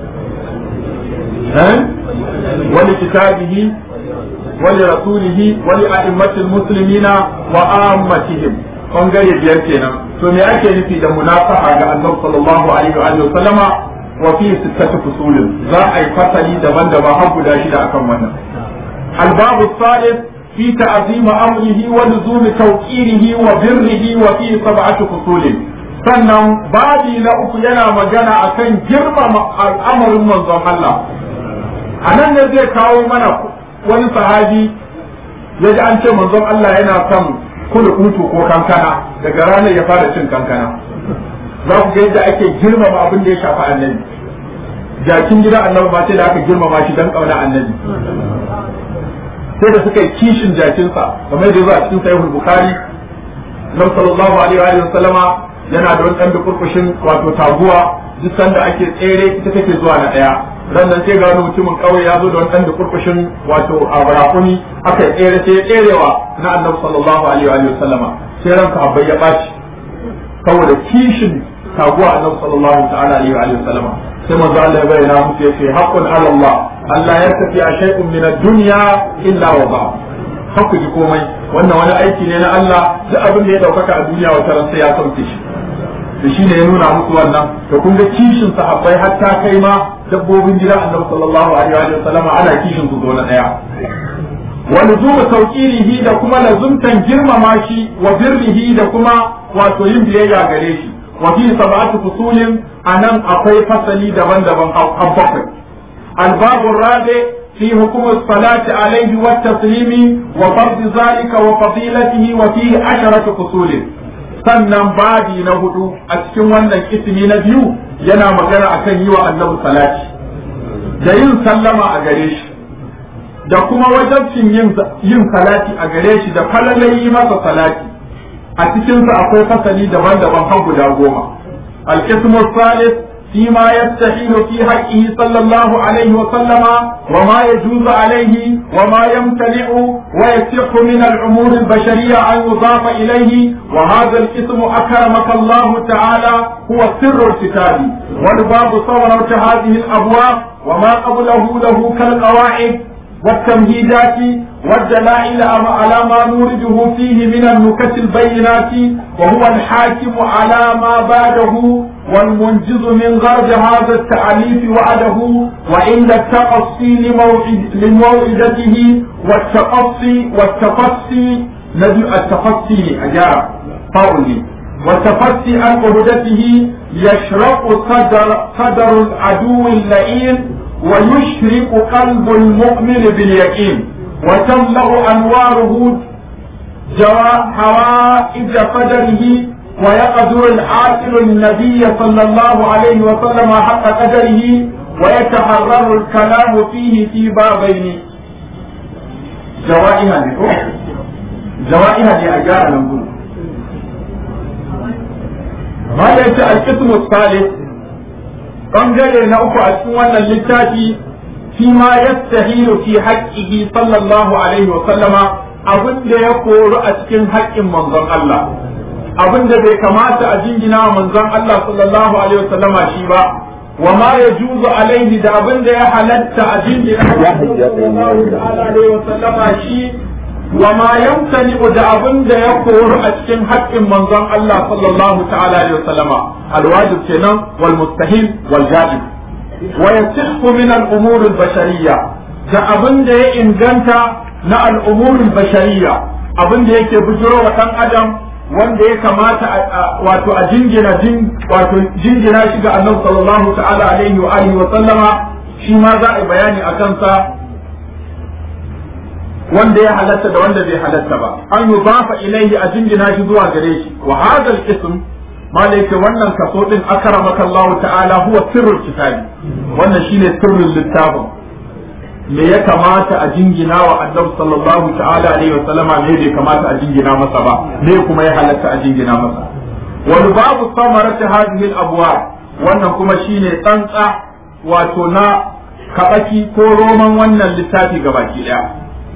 wa li kitabihi wa li rasulihi wa li a'immatil muslimina wa ammatihim bangare biyar kenan to me ake nufi da munafaha ga annabi sallallahu alaihi wa alihi sallama wa fi sittati fusulin za a yi fasali daban-daban har guda shida akan wannan albabu salih fi ta'zim amrihi wa luzum tawqirihi wa birrihi wa fi sab'ati fusulin sannan babi na uku yana magana akan girmama al'amarin manzon Allah anan ne zai kawo mana wani sahabi yaji an ce manzon Allah yana son kula kutu ko kankana daga ranar ya fara cin kankana za ku ga yadda ake girmama abin da ya shafi annabi jakin gida annabi ma sai da aka girmama shi dan kauna annabi sai da suka yi kishin jakinsa kamar yadda zuwa cikin sahihul bukhari nan sallallahu alaihi wa sallama yana da wani dan kurkushin wato taguwa duk sanda ake tsere ita take zuwa na daya sannan sai gano mutumin kawai ya zo da wani da kurkushin wato a barakuni aka yi tsere sai ya tserewa na annabi sallallahu alaihi wa sallama sai ranka abai ya ɓaci saboda kishin taguwa annabi sallallahu ta'ala alaihi wa sallama sai manzo Allah ya bayyana musu yace haqqun ala Allah Allah ya tafi a shay'un min ad-dunya illa wa ba hakku ji komai wannan wani aiki ne na Allah duk abin da ya daukaka a duniya wata ran sai ya sauke shi da shi ne ya nuna musu wannan to kun ga kishin sahabbai hatta kai ma dabbobin gida annabi sallallahu alaihi wa sallam ana kishin su zo na daya wa luzuma tawqirihi da kuma lazumtan girmama shi wa birrihi da kuma wato yin biyayya gare shi wa fi sab'ati fusulin anan akwai fasali daban-daban a bakwai الباب الرابع في حكم الصلاة عليه والتسليم وفرض ذلك وفضيلته وفيه عشرة فصول sannan babi na hudu a cikin wannan ismi na biyu yana magana akan yi wa annabi salati da yin sallama a gare shi da kuma wajabcin yin salati a gare shi da falalayi masa salati a cikinsa akwai fasali daban-daban har guda goma al-ismu salis فيما يستحيل في حقه صلى الله عليه وسلم وما يجوز عليه وما يمتنع ويصح من الأمور البشرية أن يضاف إليه وهذا الاسم أكرمك الله تعالى هو سر الكتاب والباب صورة هذه الأبواب وما قبله له كالقواعد والتمهيدات والدلائل على ما نورده فيه من النكت البينات وهو الحاكم على ما بعده والمنجز من غرض هذا التعليف وعده وعند التقصي لموعد لموعدته والتقصي والتقصي نجل التقصي أجاب قولي والتقصي عن عهدته يشرق صدر صدر العدو اللئيم ويشرق قلب المؤمن باليقين وتملأ أنواره حوائج قدره ويقدر العاقل النبي صلى الله عليه وسلم حق قدره ويتحرر الكلام فيه في بابين جوائها جوائها لأجار نقول ما ليس القسم الثالث bangare na uku a cikin wannan littafi fi ma yastahilu fi haqqihi sallallahu alaihi wa sallama abin da ya koru a cikin haƙƙin manzon Allah abin da bai kamata a jingina wa manzon Allah sallallahu alaihi wa sallama shi ba wa ma yajuzu alaihi da abin da ya halatta a jingina wa sallallahu alaihi wa sallama shi wa ma yamtani da abin da ya koru a cikin haƙƙin manzon Allah sallallahu ta'ala alaihi wa sallama الواجب kenan والمستحيل والجائز ويصح من الأمور البشرية da abin da ya inganta na al'umurin bashariya abin da yake bujiro wa ɗan adam wanda ya kamata wato a jingina wato jingina shi ga annabi sallallahu ta'ala alaihi wa alihi wa sallama shi ma za a bayani a kansa wanda ya halatta da wanda bai halatta ba an yudafa ilaihi a jingina shi zuwa gare shi wa hadha al-ism malaike wannan kaso din akramaka Allah ta'ala huwa sirrul kitabi wannan shine sirrin littafin me ya kamata a jingina wa annabi sallallahu ta'ala alaihi wasallama me bai kamata a jingina masa ba me kuma ya halatta a jingina masa wal babu samarati hadhihi al abwab wannan kuma shine tsantsa wato na kabaki ko roman wannan littafi gabaki daya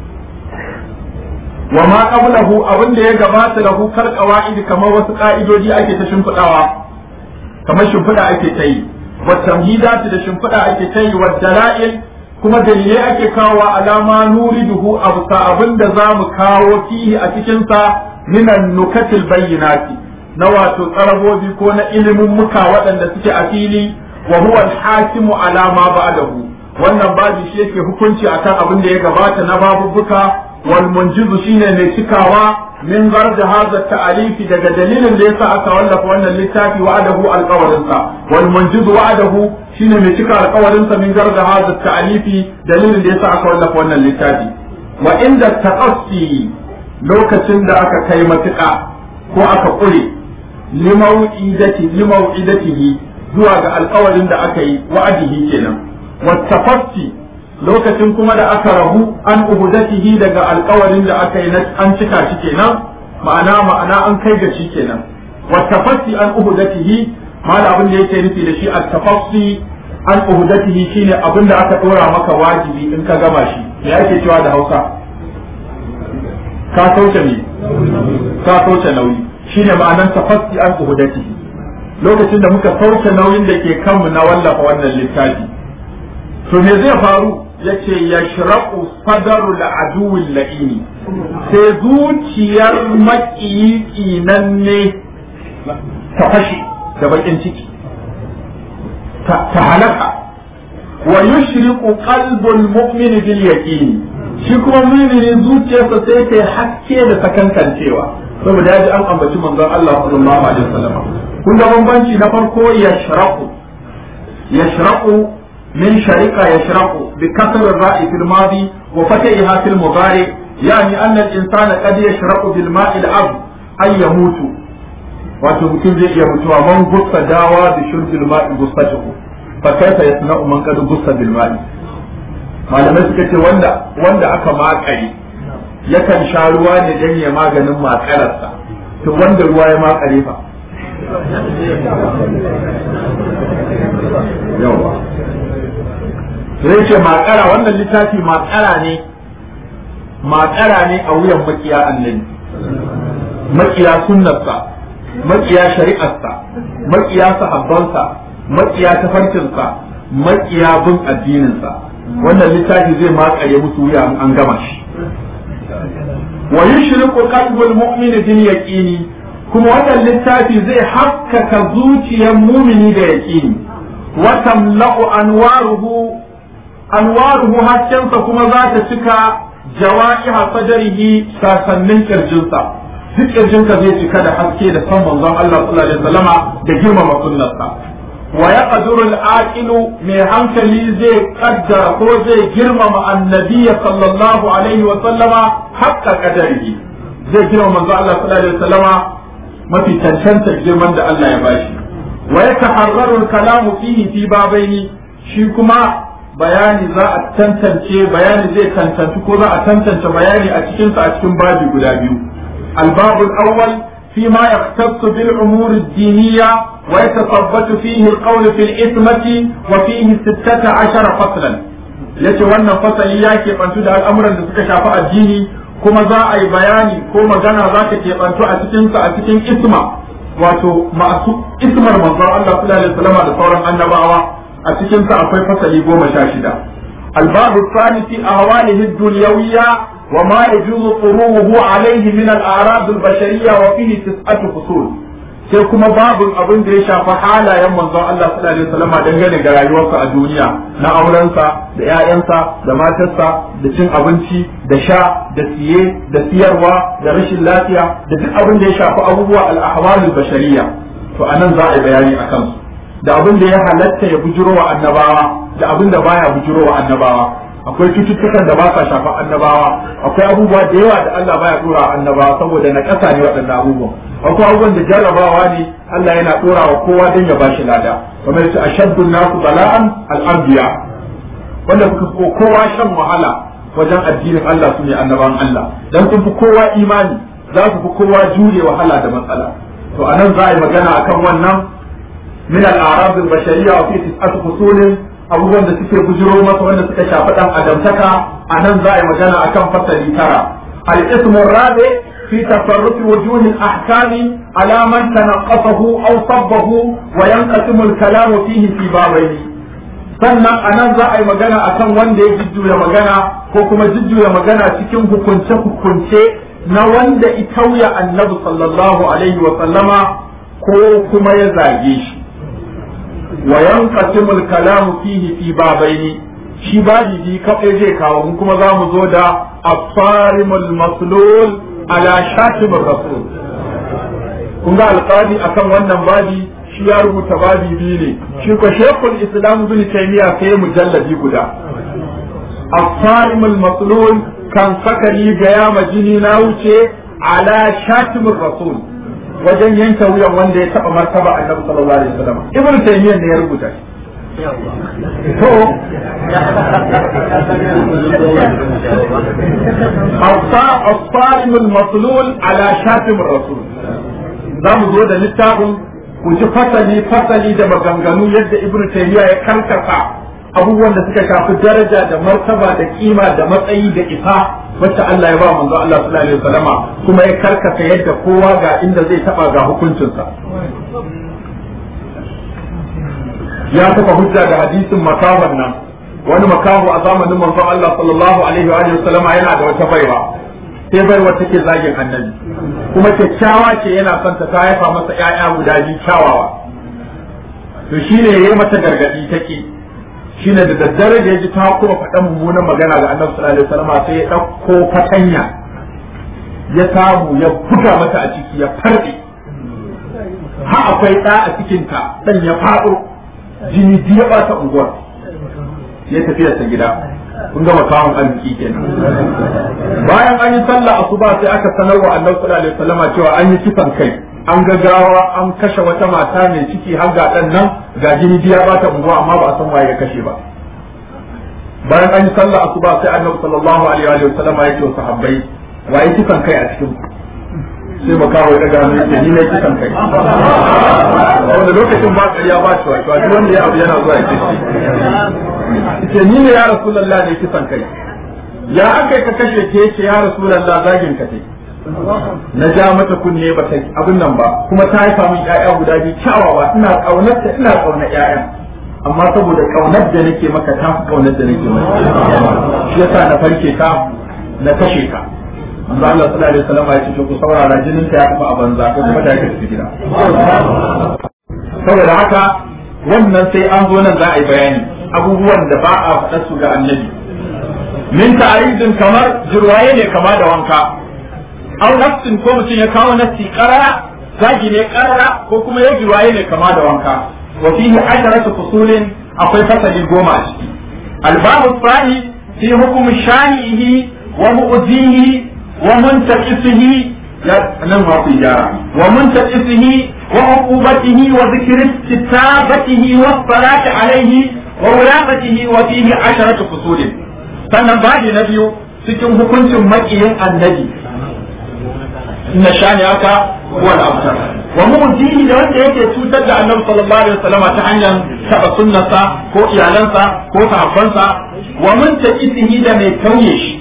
wa ma qablahu abin da ya gabata lahu kar qawaid kamar wasu ka'idoji ake ta shimfidawa kamar shimfida ake ta yi wa tamhidati da shimfida ake ta yi wa dalail kuma dalilai ake kawo alama nuriduhu abu ka abin da za mu kawo fihi a cikin sa minan nukatil bayyinati na wato tsarabobi ko na ilimin muka waɗanda suke a fili wa huwa al-hakimu ala ma ba'dahu wannan babu shi yake hukunci akan abin da ya gabata na babubuka والمنجز shine mai cikawa min garda hadha ta'alifi daga dalilin da yasa aka wallafa wannan littafi wa'adahu alqawarinsa wal munjiz wa'adahu shine mai cika alqawarinsa min garda hadha ta'alifi dalilin da yasa aka wallafa wannan littafi wa inda taqassi lokacin da aka kai matuƙa ko aka ƙure limau'idati limau'idatihi zuwa ga alƙawarin da aka yi wa'adihi kenan wa tafassi lokacin kuma da aka rabu an ubudatihi daga alkawarin da aka yi an cika shi kenan ma'ana ma'ana an kai ga shi kenan wa tafassi an ubudatihi mala abin da yake nufi da shi at tafassi an uhudatihi shine abin da aka dora maka wajibi in ka gama shi me ake cewa da Hausa ka sauke ne ka sauke nauyi shine ma'anar tafassi an uhudatihi lokacin da muka sauke nauyin da ke kanmu na wallafa wannan littafi to me zai faru yace yashraqu sadaru al-aduwwi la'ini sai zuciyar maƙiyi nan ne ta fashe da bakin ciki ta halaka wa yushriqu qalbul mu'mini bil yaqini shi kuma mu'mini zuciyarsa sai ta haske da sakankancewa saboda ya ji an ambaci manzon Allah sallallahu alaihi wasallam kun ga bambanci na farko yashraqu yashraqu min sharika yashraqu bi kasr ar-ra'i fil madi wa fatiha fil mudari yani anna al-insana qad yashraqu bil ma'i al-ab ay yamutu wato mutum zai iya mutuwa man gussa dawa da shurbil ma'i gussatuhu fa kaifa yasna'u man qad gussa bil ma'i malamai suka ce wanda wanda aka makare yakan sha ruwa ne dan ya maganin makararsa to wanda ruwa ya makare fa yawa sai ce makara wannan littafi makara ne makara ne a wuyan makiya annabi makiya sunnarsa makiya shari'arsa makiya sahabbansa makiya tafarkinsa makiya bin addininsa wannan littafi zai makare musu wuya an gama shi wa yushriqu qalbul mu'mini bil yaqini kuma wannan littafi zai haskaka zuciyar mumini da yaqini wa tamla'u anwaruhu anwaruhu haskensa kuma za ta cika jawa'iha sadrihi sasannin kirjinsa duk kirjinka zai cika da haske da san manzon Allah sallallahu alaihi wasallama da girmama sunnarsa wa yaqdiru al-aqilu mai hankali zai kaddara ko zai girmama annabiyya sallallahu alaihi wasallama haqqa qadarihi zai girmama manzon Allah sallallahu alaihi wasallama mafi cancanta girman da Allah ya bashi wa yataharraru al-kalamu fihi fi babaini shi kuma bayani za a tantance bayani zai tantance ko za a tantance bayani a cikinsa a cikin babi guda biyu الباب الأول فيما يختص بالأمور الدينية ويتثبت فيه القول في الإثمة وفيه ستة عشر فصلا yace wannan fasali ya keɓantu da al'amuran da suka shafi addini kuma za a yi bayani ko magana za ta keɓantu a cikinsa a cikin isma wato masu ismar manzon Allah sallallahu alaihi wasallam da sauran annabawa a cikinsa akwai fasali goma sha shida الباب الثاني في أهواله الدنيوية وما يجوز طروه عليه من الأعراض البشرية وفيه تسعة فصول sai kuma babin abin da ya shafi halayen manzon Allah sallallahu alaihi wasallam dangane da rayuwarsa a duniya na aurensa da ƴaƴansa da matarsa da cin abinci da sha da siye da siyarwa da rashin lafiya da duk abin da ya shafi abubuwa al-ahwalul bashariyya to anan za a yi bayani akan su da abin da ya halatta ya bujiro wa annabawa da abin da baya bujiro wa annabawa akwai cututtukan da ba sa shafa annabawa akwai abubuwa da yawa da Allah baya dora wa annabawa saboda na ƙasa ne waɗannan abubuwan akwai abubuwan da jarrabawa ne Allah yana dora wa kowa don ya bashi lada kamar yace ashaddu nasu bala'an al-anbiya wanda kuka ko kowa shan wahala wajen addinin Allah su ne annabawan Allah dan sun fi kowa imani za su fi kowa jure wahala da matsala to anan za a yi magana akan wannan min al-a'rab al-bashariyya wa fi tis'ati fusulin abubuwan da suke bujiro masa wanda suka shafi dan adamtaka a nan za a yi magana akan fasali tara al-ismu rabi fi tasarrufi wujuhi al-ahkam ala man tanaqasahu aw sabbahu wa yanqasimu al-kalam fihi fi babaini sannan a nan za a yi magana akan wanda ya jujjuya magana ko kuma jujjuya magana cikin hukunce hukunce na wanda itauya annabi sallallahu alaihi wa sallama ko kuma ya zage shi وينقسم الكلام فيه في بابين shi babi bi kaɗai zai kawo mu kuma za mu zo da asarimul maslul ala shatimur rasul kun ga alƙadi akan wannan babi shi ya rubuta babi biyu ne shi ko shekul islam bin taymiya sai mujalladi guda asarimul maslul kan sakali ga ya majini na wuce ala shatimur rasul wajen yanke wuyan wanda ya taba martaba annabi sallallahu alaihi wasallam ibnu taymiyyah ne ya rubuta shi to الصائم المطلول على شاتم الرسول za mu zo da littafin ku ji fasali fasali da maganganu yadda ibnu taymiya ya karkasa abubuwan da suka shafi daraja da martaba da kima da matsayi da isa wacce Allah ya ba manzo Allah sallallahu alaihi wasallama kuma ya karkasa yadda kowa ga inda zai taba ga hukuncinsa ya kafa hujja da hadisin makawan nan wani makahu a zamanin manzo Allah sallallahu alaihi wa alihi wasallama yana da wata baiwa sai baiwa take zagin annabi kuma kyakkyawa ce yana son ta haifa masa ƴaƴa guda biyu kyawawa to shine yayi mata gargadi take shine da daddare da yaji ta kuma faɗan mummunan magana ga annabi sallallahu alaihi wasallam sai ya ɗauko fatanya ya samu ya buga mata a ciki ya farɗe ha akwai ɗa a cikinta ɗan ya faɗo jini biyu ya ɓata unguwar ya tafi ta gida kun gama kawon arziki kenan bayan an yi sallah asuba sai aka sanar wa annabi sallallahu alaihi wasallam cewa an yi kisan kai an ga gawa an kashe wata mata mai ciki har ga dan nan ga jini biya ba ta unguwa amma ba a san waye ya kashe ba bayan an yi sallah asuba sai annabi sallallahu alaihi wa sallam ya ce wa sahabbai waye kisan kai a cikin sai ba kawo daga hannu yake ni ne kisan kai wanda lokacin ba ƙarya ba shi wato duk wanda ya abu yana zuwa ya ce ce ni ne ya rasulullah ne kisan kai ya aka ka kashe ke yace ya rasulullah zagin ka tai na ja mata kunne ba ta abin nan ba kuma ta haifa min ƴaƴa guda biyu kyawawa ina kaunar ta ina kaunar ƴaƴan amma saboda kaunar da nake maka ta fi kaunar da nake maka shi yasa na farke ka na kashe ka manzo Allah sallallahu alaihi wasallam ya ce ku saurara jinin ka ya tafi a banza ko kuma da yake tafi gida saboda haka wannan sai an zo nan za a yi bayani abubuwan da ba a faɗa su ga annabi min ta'aridin kamar jirwaye ne kama da wanka au nafsin ko mutum ya kawo nafsi karara zagi ne karara ko kuma ya jirwaye ne kama da wanka wa fihi asharatu fusulin akwai fasali goma a ciki albabu tsani fi hukumi shanihi wa mu'zihi wa muntaqisihi ya nan ma ku gyara wa muntaqisihi wa uqubatihi wa dhikri kitabatihi wa salati alayhi wa wulamatihi wa fihi asharatu fusulin sannan babi na biyu cikin hukuncin makiyin annabi inna shani aka huwa al-abtar wa mu'tihi da wanda yake cutar da annabi sallallahu alaihi wasallam ta hanyar taba sunnarsa ko iyalansa ko sahabbansa wa muntaqisihi da mai kauye shi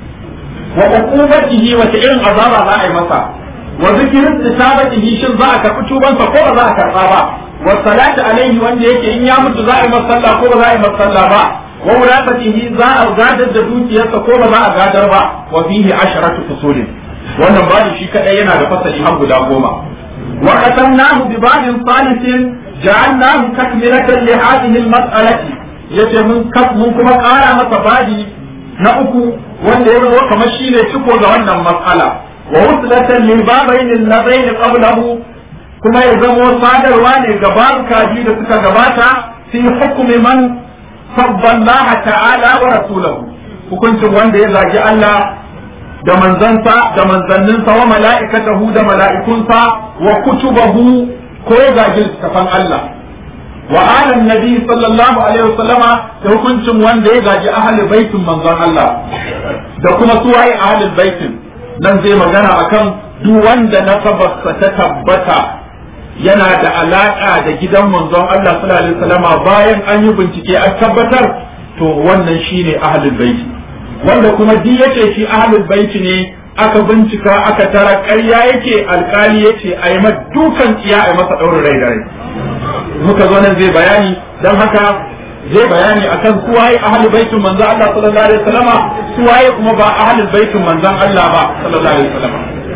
wa uqubatihi wa irin azaba za a yi masa wa zikrin isabatihi shin za a karɓi tubansa ko ba za a karɓa ba wa salatu alaihi wanda yake in ya mutu za a yi masa sallah ko ba za a yi masa sallah ba wa wurafatihi za a gadar da dukiyarsa ko ba za a gadar ba wa fihi asharatu fusulin wannan bani shi kadai yana da fasali har guda goma wa qatamnahu bi ba'din salisin ja'alnahu takmilatan li hadhihi al-mas'alati yace mun mun kuma kara masa badi na uku wanda ya zama kamar shine ciko ga wannan mas'ala wa wuslatan lil babain alladain qablahu kuma ya zama sadarwa ne ga babuka biyu da suka gabata fi hukumi man sabba Allah ta'ala wa rasulahu hukuncin wanda ya zagi Allah da manzansa da manzanninsa wa mala'ikatahu da mala'ikunsa wa kutubahu ko ya zagi littafan Allah wa alan nabi sallallahu alaihi wasallama da hukuncin wanda ya zagi ahlul baitin manzon Allah da kuma suwaye ahlul baitin nan zai magana akan duk wanda nasabarsa ta tabbata yana da alaka da gidan manzon Allah sallallahu alaihi wasallama bayan an yi bincike an tabbatar to wannan shine ahlul baiti wanda kuma duk yace shi ahlul baiti ne aka bincika aka tara ƙarya yake alkali yace a yi dukan tsiya a yi masa ɗaurin rai da rai muka zo nan zai bayani don haka zai bayani akan suwaye ahlul baitin manzon Allah sallallahu alaihi wasallama suwaye kuma ba ahlul baitin manzon Allah ba sallallahu alaihi wasallama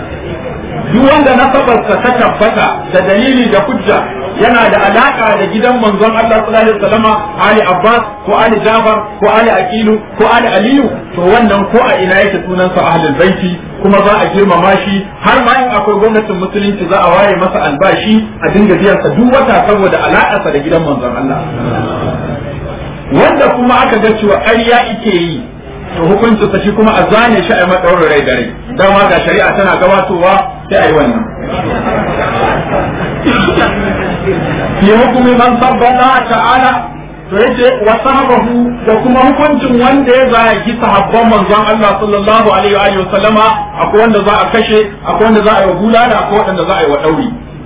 duk wanda nasabarsa ta tabbata da dalili da hujja yana da alaka da gidan manzon Allah sallallahu alaihi wasallama Ali Abbas ko Ali Jafar ko Ali Aqilu ko Ali Aliyu to wannan ko a ina yake sunan sa ahlul baiti kuma za a girmama shi har ma in akwai gwamnatin musulunci za a waye masa albashi a dinga biyan sa duk wata saboda alakarsa da gidan manzon Allah wanda kuma aka ga cewa ƙarya ike yi to hukuncin sa shi kuma a zane shi a yi maɗaurin rai da rai dama ga shari'a tana gabatowa sai a yi wannan fi hukumi man sabba Allah ta'ala to yace wa sahabahu da kuma hukuncin wanda ya zagi sahabban manzon Allah sallallahu alaihi wa sallama akwai wanda za a kashe akwai wanda za a yi wa bulala akwai wanda za a yi wa dauri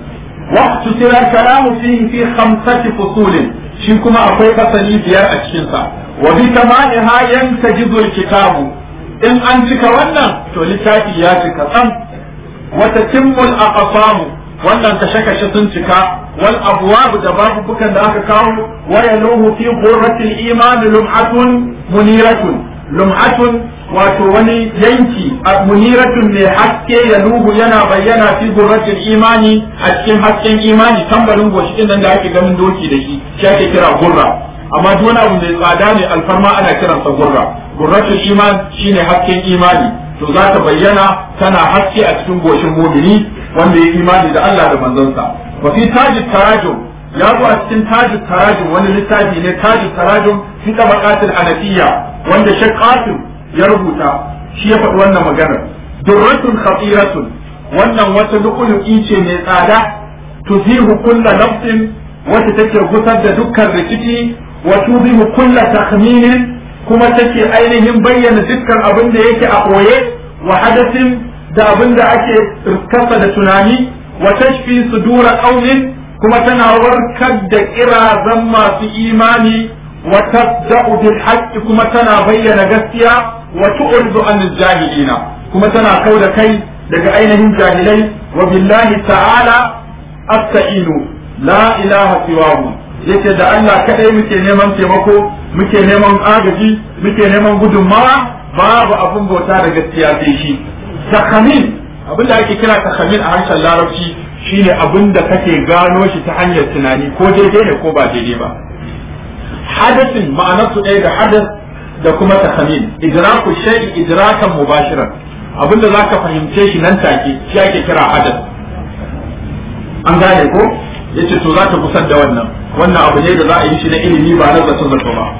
waqtu sira kalamu fihi fi khamsati fusulin shi kuma akwai fasali biyar a cikin sa wa bi tamamiha yantajizu alkitabu in an cika wannan to littafi ya cika tsam wa tatimmul aqsamu wannan kashe-kashe sun cika wal abwab da babubukan da aka kawo wa yaluhu fi qurratil iman lum'atun muniratun lum'atun wato wani yanki a muniratun mai haske yaluhu yana bayyana fi qurratil imani a cikin hasken imani tambarin goshi din nan da ake ganin doki da shi shi ake kira gurra amma duk wani abu mai tsada ne alfarma ana kiransa gurra gurratul iman shine hasken imani to za ta bayyana tana haske a cikin goshin mumini wanda ya imani da Allah da manzansa wa fi tajid tarajum ya zo a cikin tajid tarajum wani littafi ne tajid tarajum fi tabaqatil anafiyya wanda Sheikh Qasim ya rubuta shi ya faɗi wannan magana durratun khatiratun wannan wata lu'ulu'i ce mai tsada tuzihu kulla nafsin wacce take gusar da dukkan rikici wa tuzihu kulla takhminin kuma take ainihin bayyana dukkan abin da yake a ɓoye wa hadasin da abin da ake kasa da tunani wa tashfi sudura qaumin kuma tana warkar da kirazan masu imani wa tabda'u bil haqqi kuma tana bayyana gaskiya wa tu'ridu an jahilina kuma tana kauda kai daga ainihin jahilai wa billahi ta'ala asta'inu la ilaha siwahu yace da Allah kadai muke neman taimako muke neman agaji muke neman gudunmawa babu abun bauta da gaskiya sai shi takhamin abin da ake kira takhamin a harshen larabci shine abin da kake gano shi ta hanyar tunani ko daidai ne ko ba daidai ba hadasin ma'anar su ɗaya da hadas da kuma takhamin idraku shay'i idrakan mubashiran abin da zaka fahimce shi nan take shi ake kira hadas an gane ko yace to za ta kusar da wannan wannan abu ne da za a yi shi na ilimi ba na zato zato ba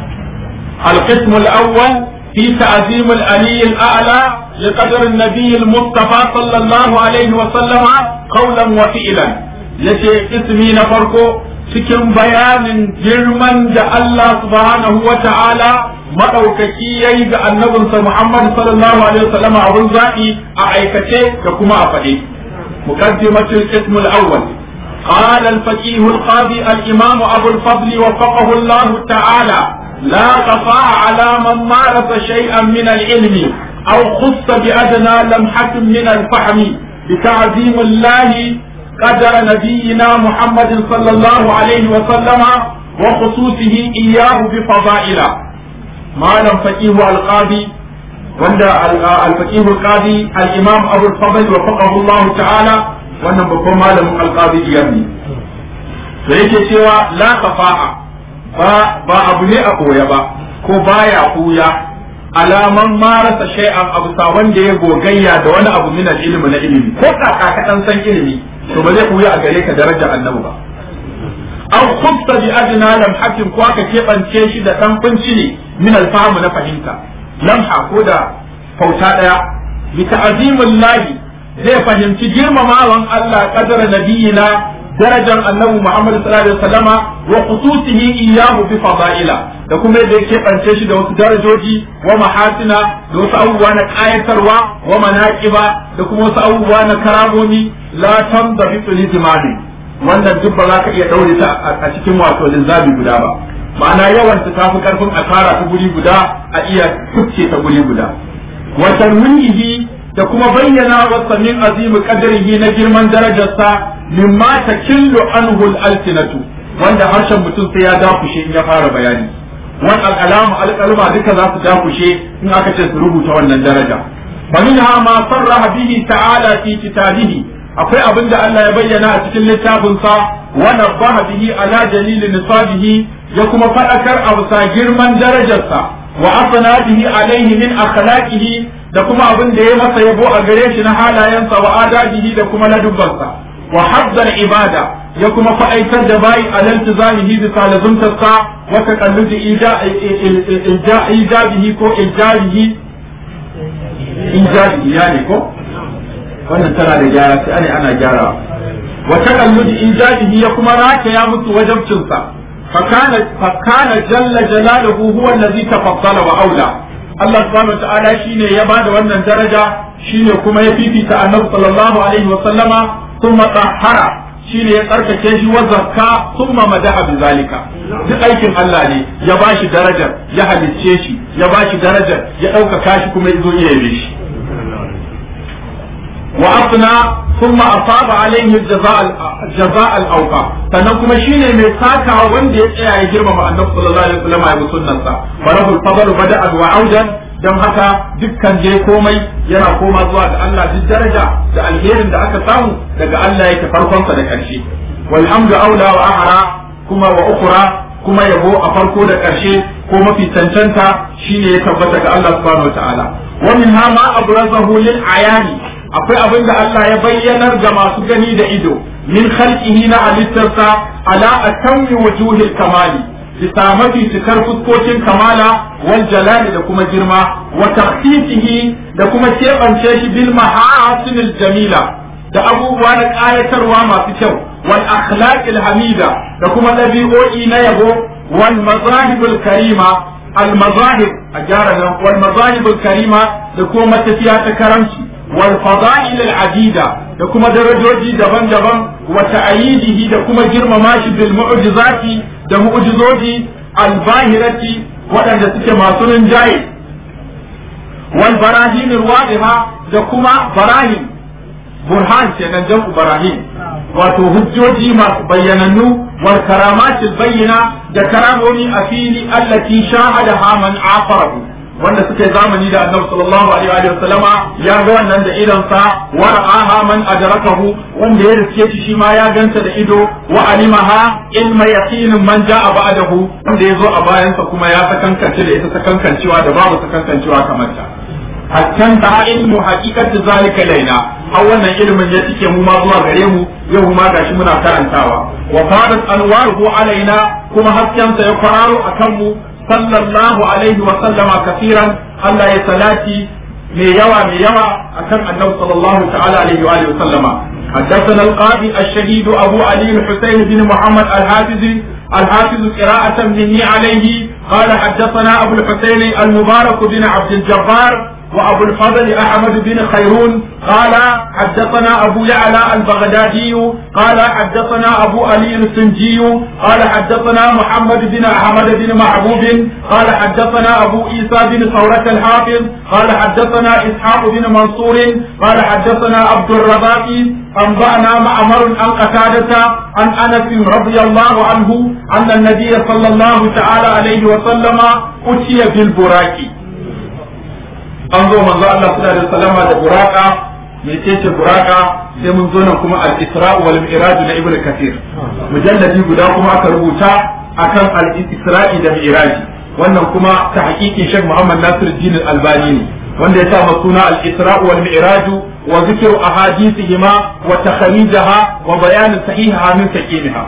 القسم الأول في تعظيم الألي الأعلى لقدر النبي المصطفى صلى الله عليه وسلم قولا وفعلا yace ismi na farko cikin bayanin girman da Allah subhanahu wa ta'ala maɗaukaki ya yi ga annabinsa Muhammad sallallahu alaihi wasallam abun zaɓi a aikace da kuma a faɗe. Muqaddimatul ismul awwal قال الفقيه القاضي الإمام أبو الفضل وفقه الله تعالى لا تقع على من مارس شيئا من العلم أو خص بأدنى لمحة من الفهم بتعظيم الله قدر نبينا محمد صلى الله عليه وسلم وخصوصه إياه بفضائله ما لم فقيه القاضي وند الفقيه القاضي الإمام أبو الفضل وفقه الله تعالى wannan babban malamin alƙadi iyar ne da yake cewa la kafa'a ba ba abu ne a koya ba ko baya kuya alaman marasa shay'an abu sa wanda ya gogayya da wani abu min ilimi na ilimi ko kaka ka dan san ilimi to ba zai kuya a gare ka darajar annabi ba aw khubta bi adna lam hakim ko aka kebance shi da dan kunci ne min alfahamu na fahimta lamha ko da fauta daya bi ta'zimullahi zai fahimci girmamawan Allah kadara nabiyina darajar annabi Muhammad sallallahu alaihi wasallama wa khususihi iyyahu bi fadaila da kuma yadda yake bance shi da wasu darajoji wa mahasina da wasu abubuwa na kayatarwa wa manaqiba da kuma wasu abubuwa na karamomi la tamdabitu li jimali wannan duk ba za ka iya daure ta a cikin wato linzabi guda ba ma'ana yawan ta tafi karfin a tara ta guri guda a iya kucce ta guri guda wa tanwihi da kuma bayyana wasa min azimu qadrihi na girman darajarsa mimma takillu anhu al-alsinatu wanda harshen mutum sai ya dakushe in ya fara bayani wan al-alamu al-qalma duka za su dakushe in aka ce su rubuta wannan daraja fa minha ma sarraha bihi ta'ala fi kitabihi akwai abin da Allah ya bayyana a cikin littafin sa wa nabaha bihi ala dalil nisabihi ya kuma fadakar a bisa girman darajarsa wa asana bihi alaihi min akhlaqihi da kuma abin da ya masa yabo a gare shi na halayensa wa adabihi da kuma ladubbansa wa hazzal ibada ya kuma fa'aitar da bayi a laltizamihi bi salazuntarsa wa taqalludi ijabihi ko ijabihi ijabihi ya ne ko wannan tana da gyara sai ane ana gyara wa taqalludi ijabihi ya kuma rataya musu wajabcinsa فكان فكان جل جلاله هو الذي تفضل وأولى Allah subhanahu ta'ala shine ya bada wannan daraja shine kuma ya fifita annabi sallallahu alaihi wa sallama kuma tahara shine ya tsarkake shi wa zakka thumma madaha bi zalika duk aikin Allah ne ya bashi darajar ya halicce shi ya bashi darajar ya ɗaukaka shi kuma ya zo iya yabe shi wa afna thumma asaba alaihi jazaa jazaa al-awqa sannan kuma shine mai saka wanda ya tsaya ya girmama annabi sallallahu alaihi wasallam ya sunnarsa farahul fadl bada'a wa audan dan haka dukkan je komai yana koma zuwa ga Allah duk daraja da alherin da aka samu daga Allah yake farkon sa da karshe walhamdu aula wa ahra kuma wa ukhra kuma yabo a farko da karshe ko mafi cancanta shine ya tabbata ga Allah subhanahu wataala wa min ma abrazahu lil ayani akwai abin da Allah ya bayyanar ga masu gani da ido min khalqihi na halittarsa ala atammi wujuhil kamali bisa mafi cikar fuskokin kamala wal jalali da kuma girma wa takhsisihi da kuma keɓance shi bil mahasinil jamila da abubuwa na ƙayatarwa masu kyau wal akhlaqil hamida da kuma ɗabi'o'i na yabo wal mazahibul karima al mazahib a gyara nan wal mazahibul karima da kuma matafiya ta karamci والفضائل العديدة da kuma darajoji daban-daban wa ta'ayidihi da kuma girmama shi bil mu'jizati da mu'jizoji al-bahirati waɗanda suke masu rinjaye wal barahin wadiha da kuma barahin burhan kenan jam'u barahin wato hujjoji masu bayyanannu wal karamatil bayyina da karamomi a fili allati shahada man afarahu wanda suka yi zamani da annabi sallallahu alaihi wa sallama ya ga wannan da idon sa wa ra'aha man adrakahu wanda ya riske shi shi ma ya ganta da ido wa alimaha ilma yaqinin man ja'a ba'dahu wanda ya zo a bayan sa kuma ya sakankance da ita sakankancewa da babu sakankancewa kamar ta hattan ta ilmu haqiqatu zalika laina har wannan ilimin ya tike mu ma zuwa gare mu yau ma gashi muna karantawa wa fadat anwaruhu alaina kuma hasken sa ya kwararo akan mu صلى الله عليه وسلم كثيرا الله يسلاتي من يوى من يوى أكم أنه صلى الله تعالى عليه وآله وسلم حدثنا القاضي الشهيد أبو علي الحسين بن محمد الحافظ الحافظ قراءة مني عليه قال حدثنا أبو الحسين المبارك بن عبد الجبار وأبو الفضل أحمد بن خيرون قال حدثنا أبو يعلى البغدادي قال حدثنا أبو علي السنجي قال حدثنا محمد بن أحمد بن محبوب قال حدثنا أبو عيسى بن ثورة الحافظ قال حدثنا إسحاق بن منصور قال حدثنا عبد الرزاق أنبأنا معمر عن قتادة عن أنس رضي الله عنه أن النبي صلى الله تعالى عليه وسلم أتي بالبراك an zo manzo Allah sallallahu alaihi wasallam da buraka mecece buraka sai mun zo nan kuma al-isra wal mi'raj na ibnu kathir mujalladi guda kuma aka rubuta akan al-isra'i da mi'raj wannan kuma ta hakikin Sheikh Muhammad Nasiruddin Al-Albani ne wanda ya sa suna al-isra wal mi'raj wa zikru ahadithihima wa takhrijaha wa bayan sahihaha min saqimiha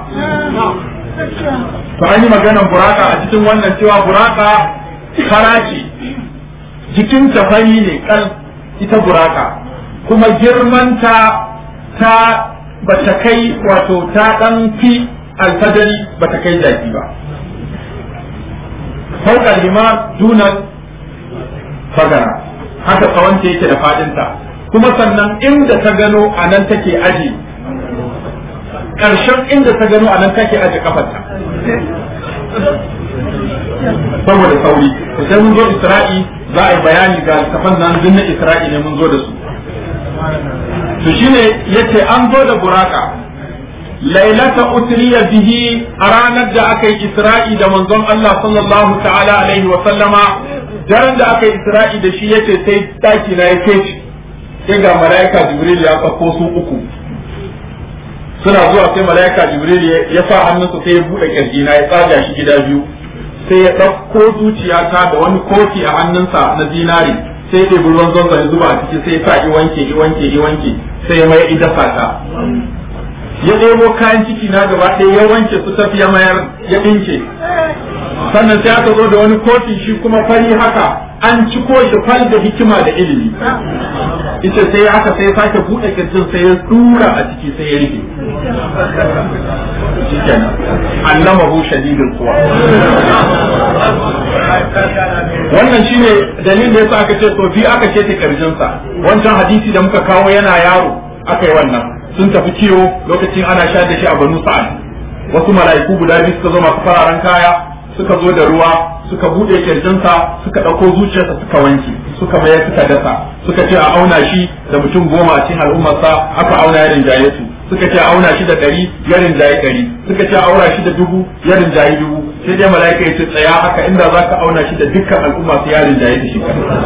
to an yi maganar buraka a cikin wannan cewa buraka karaci jikin fari ne kal ita buraka kuma girmanta ta bata kai wato ta dan fi alfadari bata kai jaki ba fauka lima dunan fagara haka tsawonta yake da fadinta kuma sannan inda ta gano a nan take aji ƙarshen inda ta gano a nan take aji kafarta saboda sauri sai mun zo isra'i za a yi bayani ga littafan nan duk na isra'i ne mun zo da su to shine yace an zo da buraka lailata utriya bihi a ranar da aka yi isra'i da manzon Allah sallallahu ta'ala alaihi wa sallama daren da aka yi isra'i da shi yace sai daki na ya keci sai ga malaika jibril ya tsako su uku suna zuwa sai malaika jibril ya sa hannunsa sai ya bude kirji na ya tsaga shi gida biyu sai ya ɗauko zuciyata da wani kofi a hannunsa na zinari sai ya ruwan zonza ya zuba a ciki sai ya sa i wanke i wanke i wanke sai ya mai idasa ta ya ɗebo kayan ciki na gaba ɗaya ya wanke su tafi ya mayar ya ɗinke sannan sai aka zo da wani kofi shi kuma fari haka an ci ko shi fal da hikima da ilimi ita sai haka sai ya sake buɗe kirjin sai ya tura a ciki sai ya rike shikenan allamahu shadidul quwa wannan shine dalilin da yasa aka ce to bi aka ce ta kirjinsa wancan hadisi da muka kawo yana yaro aka yi wannan sun tafi kiwo lokacin ana sha da shi a banu sa'ad wasu mala'iku guda biyu suka zo masu fararen kaya suka zo da ruwa suka bude kirjinsa suka ɗauko zuciyarsa suka wanke suka mayar suka dasa suka ce a auna shi da mutum goma a cikin al'ummarsa aka auna ya rinjaye su suka ce a auna shi da ɗari ya rinjaye ɗari suka ce a auna shi da dubu ya rinjaye dubu sai dai mala'ika ya ce tsaya haka inda za ka auna shi da dukkan al'umma su ya rinjaye da shi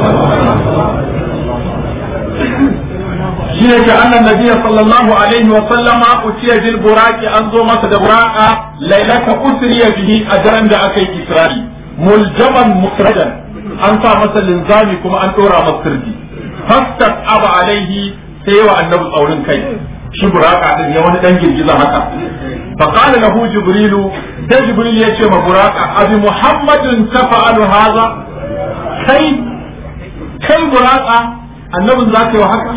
shi ne ke annan nabiya sallallahu alaihi wa sallama utiya bil buraki an zo masa da buraka lailata usriya bihi a daren da aka yi isra'i muljaman mutrajan an sa masa linzami kuma an dora masa sirdi fastat aba alaihi sai wa annabi tsaurin kai shi buraka din ya wani dan girgiza haka fa qala lahu jibrilu sai jibril ya ce ma buraka abi muhammadin tafa'alu hadha kai kai buraka annabin za ka yi wa haka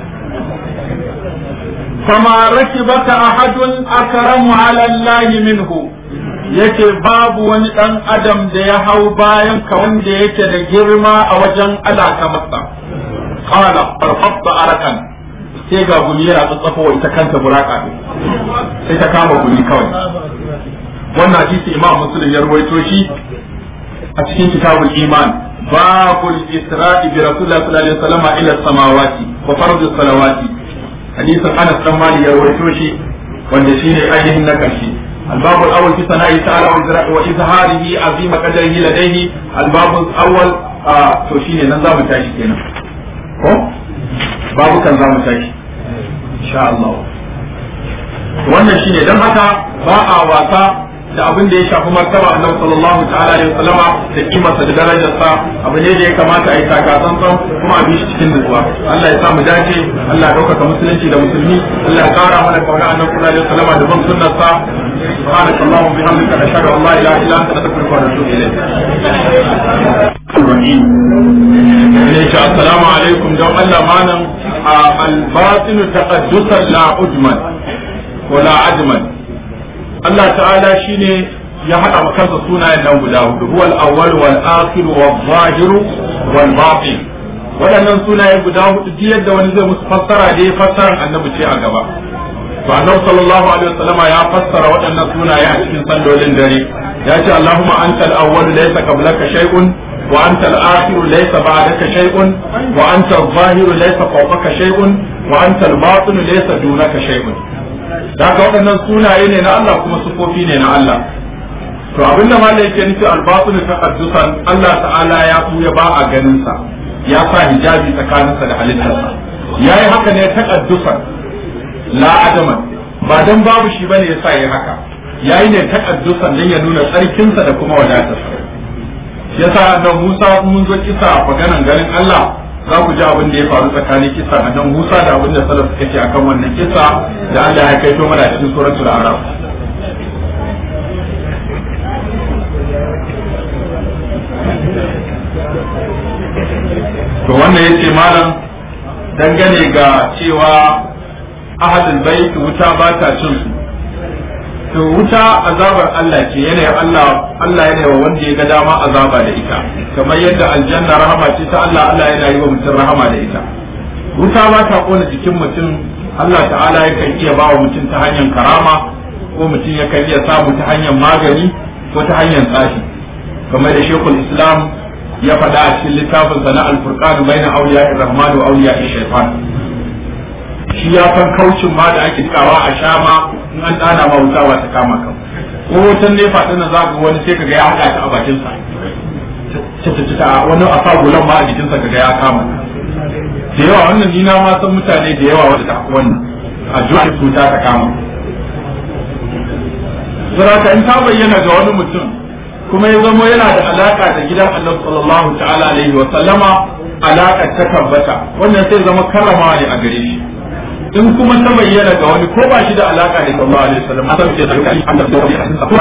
fama rakibaka ahadun akramu ala allahi minhu yace babu wani dan adam da ya hau bayan ka wanda yake da girma a wajen alaka masa qala farfadda arakan sai ga gumi yana tsatsafa wa ita kanta buraka ne sai ta kama gumi kawai wannan hadisi imam muslim ya ruwaito shi a cikin kitabul iman babul isra'i bi rasulillahi sallallahu alaihi wasallam ila samawati wa fardu salawati hadisin anas dan mali ya rawaito shi wanda shine ainihin na karshe الباب الأول في ثناء تعالى وإظهاره عظيم قدره لديه الباب الأول to shine nan za mu tashi kenan ko babu kan za mu tashi insha Allah wannan shine dan haka ba a wasa da abin da ya shafi martaba annabi sallallahu ta'ala alaihi wasallama da kimarsa da darajarsa abu ne da ya kamata a yi taka tsantsan kuma a bi shi cikin nutsuwa Allah ya sa mu dace Allah ya ɗaukaka musulunci da musulmi Allah ya kara mana kauna annabi sallallahu alaihi wasallama da bin sunnarsa سبحانك اللهم وبحمدك نشهد ان لا اله الا انت نستغفرك ونتوب اليك. السلام عليكم دون الله معنا الباطن تقدسا لا عجما ولا عدما Allah ta'ala shine ya haɗa wa kansa sunayen nan guda hudu huwa al-awwal wal akhir wal zahir wal batin waɗannan sunaye guda hudu duk yadda wani zai musu fassara da ya fassara annabi ce a gaba to annabi sallallahu alaihi wasallama ya fassara waɗannan sunaye a cikin sallolin dare ya ce Allahumma anta al-awwal laysa qablaka shay'un wa anta al-akhir laysa ba'daka shay'un wa anta al-zahir laysa fawqaka shay'un wa anta al-batin laysa dunaka shay'un haka waɗannan sunaye ne na Allah kuma sufofi ne na Allah to abinda malai yake nufi albatul taqaddusan Allah ta'ala ya buya ba a ganin sa ya sa hijabi tsakaninsa da halittarsa yayi haka ne taqaddusan la adaman ba dan babu shi bane yasa yayi haka yayi ne taqaddusan dan ya nuna tsarkinsa da kuma wadatarsa yasa nan Musa mun zo kisa maganan ganin Allah za ku ji abin da ya faru tsakanin kisa a nan Musa da abin da salaf suka ce akan wannan kisa da Allah ya kaito mana cikin suratul Araf to wannan yace malam dangane ga cewa ahadul bait wuta ba ta cin su to wuta azabar Allah ce yanayin Allah Allah yana wa wanda ya ga dama azaba da ita kamar yadda aljanna rahama ce ta Allah Allah yana yi wa mutum rahama da ita wuta ba ta kona jikin mutum Allah ta'ala yakan iya ba wa mutum ta hanyar karama ko mutum yakan iya samu ta hanyar magani ko ta hanyar tsafi kamar da shekul islam ya faɗa a cikin littafin sa na alfurqan baina awliya rahman wa awliya shaytan shi ya san kaucin ma da ake dikawa a sha ma in an dana ma wuta ba ta kama kan ko wutan ne fa dana za ka wani sai kaga ya haɗa ta a bakin sa ta wani a sa gulan ma a jikin sa kaga ya kama da yawa wannan ni na ma san mutane da yawa wanda ta wannan a juwa cuta ta kama Saraka in ta bayyana ga wani mutum kuma ya zamo yana da alaka da gidan Annabi sallallahu ta'ala alaihi wa sallama alaka ta tabbata wannan sai zama karrama ne a gare shi in kuma ta bayyana ga wani ko ba shi da alaka da sallallahu alaihi wasallam san ce da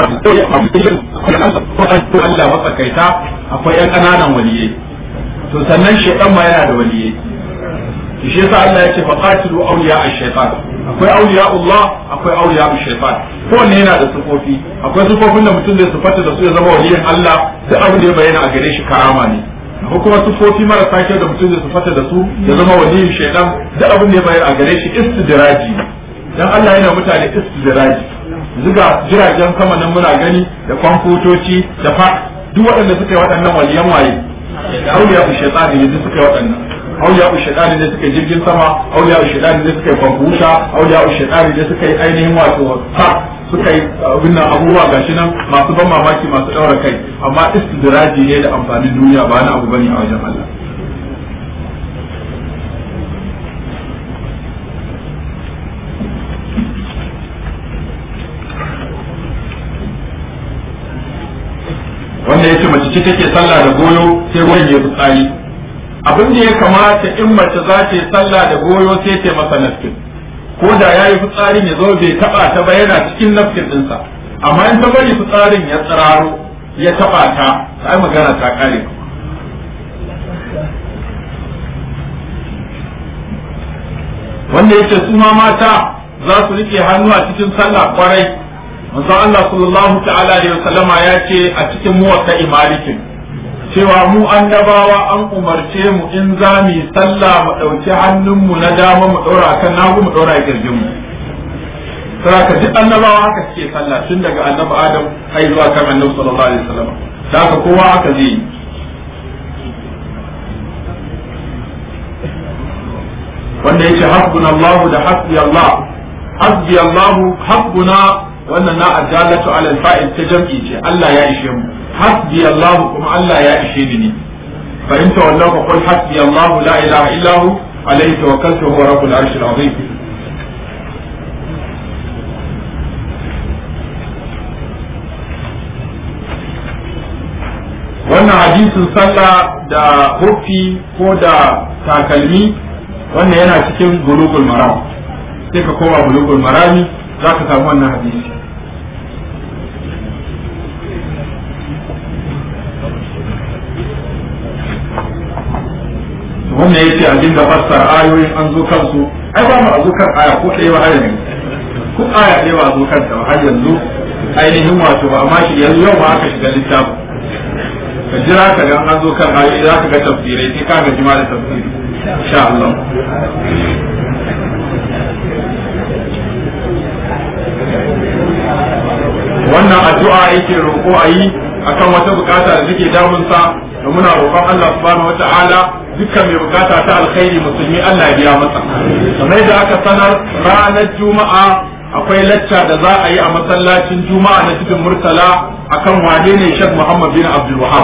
Allah matsakaita akwai yan kananan waliyai to sannan shaytan ma yana da waliyai shi yasa Allah ya ce fa qatilu awliya ash-shaytan akwai awliya Allah akwai awliya ash-shaytan kowanne yana da sufofi akwai sufofin da mutum zai sufata da su ya zama waliyin Allah duk abin da ya bayyana a gare shi karama ne ko kuma sufofi marasa kyau da mutum zai sufata da su ya zama waliyin shaidan duk abin da ya bayyana a gare shi istidraji dan Allah yana mutane istidraji zuga jiragen sama nan muna gani da kwamfutoci da fa duk waɗanda suka yi waɗannan waliyan waye auliya u shaytani ne duk suka yi waɗannan auliya u shaytani ne suka yi jirgin sama auliya u shaytani ne suka yi kwamfuta auliya u shaytani ne suka yi ainihin wato fa suka yi abin nan abubuwa gashi nan masu ban mamaki masu ɗaura kai amma istidraji ne da amfanin duniya ba na abu bane a wajen Allah wanda yace mace ce take sallah da goyo sai ruwan ya fitsari abin da ya kamata in mace za ta yi sallah da goyo sai ta masa nafkin ko da ya yi fitsarin ya zo bai taba ta ba yana cikin nafkin ɗinsa amma in ta bari fitsarin ya tsiraro ya taba ta ai magana ta kare wanda yace su ma mata za su rike hannu a cikin sallah kwarai manzo Allah sallallahu ta'ala alaihi wasallama ya ce a cikin muwatta imalikin cewa mu annabawa an umarce mu in za mu yi sallah mu ɗauki hannunmu na dama mu ɗora kan nagu mu ɗora kirjin mu saboda duk annabawa haka suke sallah tun daga annabi Adam har zuwa kan annabi sallallahu alaihi wasallam da haka kowa haka zai yi wanda yake hasbunallahu da hasbi Allah hasbi Allahu hasbuna wannan na addalatu ala fa'il ta jam'i ce Allah ya ishe mu hasbi Allah kuma Allah ya ishe ni ne fa in tawallaw fa qul hasbi Allah la ilaha illa hu alayhi tawakkaltu huwa rabbul arshil azim wannan hadisin sallah da hufi ko da takalmi wannan yana cikin bulugul maram sai ka koma bulugul marami za ka samu wannan hadisi wannan yace a dinga fassara ayoyin an zo kansu ai ba mu a zo kan aya ko ɗaya ba har yanzu ko aya ɗaya ba a zo kanta ba har yanzu ainihin wato ba amma shi yanzu yau ba aka shiga littafin ka jira ka ga an zo kan ayoyi za ka ga tafsirai sai ka ga jima da tafsiri insha Allah wannan addu'a yake roƙo a yi akan wata bukata da take damunsa da muna roƙon Allah subhanahu wata'ala dukkan mai bukata ta alkhairi musulmi Allah ya biya masa kamar da aka sanar ranar juma'a akwai lacca da za a yi a masallacin juma'a na cikin murtala akan wane ne Sheikh Muhammad bin Abdul Wahab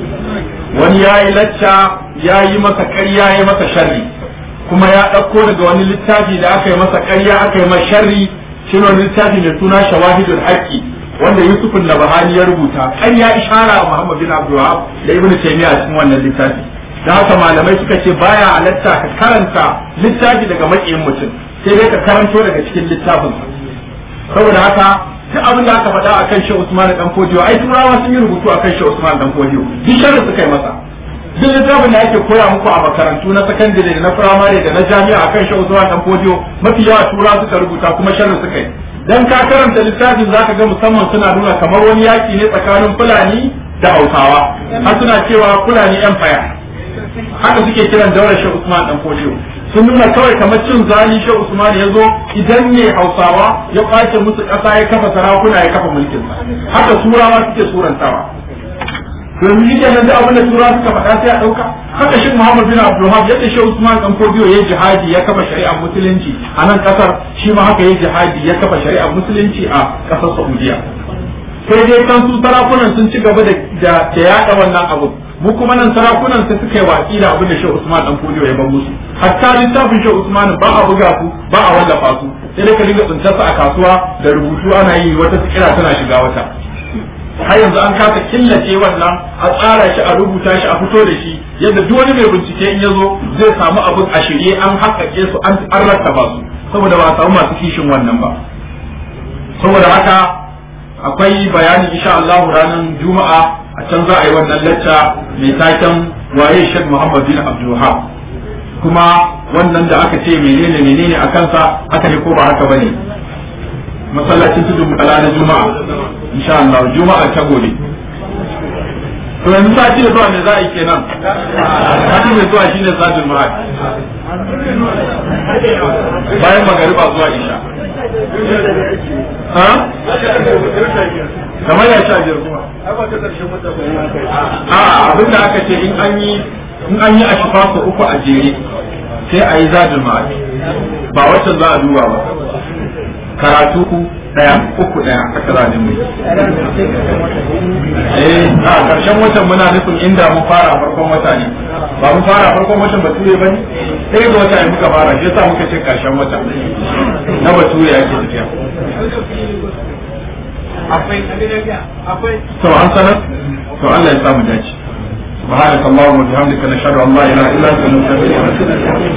wani ya yi lacca ya yi masa ƙarya ya masa sharri kuma ya ɗauko daga wani littafi da aka yi masa ƙarya aka yi masa sharri shi wani littafi mai suna shawahidul haqqi wanda Yusuf Nabahani ya rubuta an ya ishara wa Muhammad bin Abdul Wahab da Ibn Taymiyyah cikin wannan littafi da haka malamai suka ce baya halatta ka karanta littafi daga makiyin mutum sai dai ka karanto daga cikin littafin saboda haka duk abin da aka faɗa akan Sheikh Usman dan Fodiyo ai turawa sun yi rubutu akan Sheikh Usman dan Fodiyo duk sharri suka yi masa duk littafin da ake koya muku a makarantu na sakandare da na firamare da na jami'a akan Sheikh Usman dan Fodiyo mafi yawa turawa suka rubuta kuma sharri suka yi dan ka karanta littafin zaka ga musamman suna nuna kamar wani yaki ne tsakanin Fulani da Hausawa har suna cewa Fulani Empire haka suke kiran daular Sheikh Usman dan Fodiyo sun nuna kawai kamar cin zali Sheikh Usman ya zo idan ne Hausawa ya kwace musu ƙasa ya kafa sarakuna ya kafa mulkin sa haka turawa suke surantawa domin shi kenan da abin da turawa suka faɗa sai a ɗauka haka shi Muhammad bin Abdul Wahab yadda Sheikh Usman dan Fodiyo ya jihadi ya kafa shari'ar musulunci a nan kasar shi ma haka ya jihadi ya kafa shari'ar musulunci a kasar Saudiya sai dai kan su sarakunan sun ci gaba da da yaɗa wannan abu mu kuma nan sarakunan sai suka yi watsi da abin da Sheikh Usman dan Fodiyo ya bar musu hatta littafin Sheikh Usman ba a buga su ba a wallafa su sai dai ka dinga tsintarsa a kasuwa da rubutu ana yi wata sikira tana shiga wata har yanzu an kasa killace wannan a tsara shi a rubuta shi a fito da shi yadda duk wani mai bincike in ya zo zai samu abin a shirye an haƙaƙe su an rattaba su saboda ba a samu masu kishin wannan ba saboda haka akwai bayani insha Allah ranar juma'a a can za a yi wannan lacca mai taken waye Sheikh Muhammad bin Abdul Wahab kuma wannan da aka ce menene menene a kansa haka ne ko ba haka bane masallacin tudun kala na juma'a insha Allah juma'a ta gobe to yanzu sati da zuwa ne za a yi kenan sati mai zuwa shine satin ma'ad bayan magariba zuwa isha ha kamar ya sha biyar kuma a abin da aka ce in an yi in an yi a shifa su uku a jere sai a yi zadin ma'adi ba wacce za a duba ba karatu ku daya uku daya haka za a dinga eh a karshen watan muna nufin inda mun fara farkon wata ne ba mun fara farkon watan bature ba ne sai ga wata ne muka fara shi yasa muka ce karshen wata na bature ake tafiya akwai akwai to an sanar to Allah ya samu dace سبحانك اللهم وبحمدك نشهد ان لا اله الا انت نستغفرك ونتوب اليك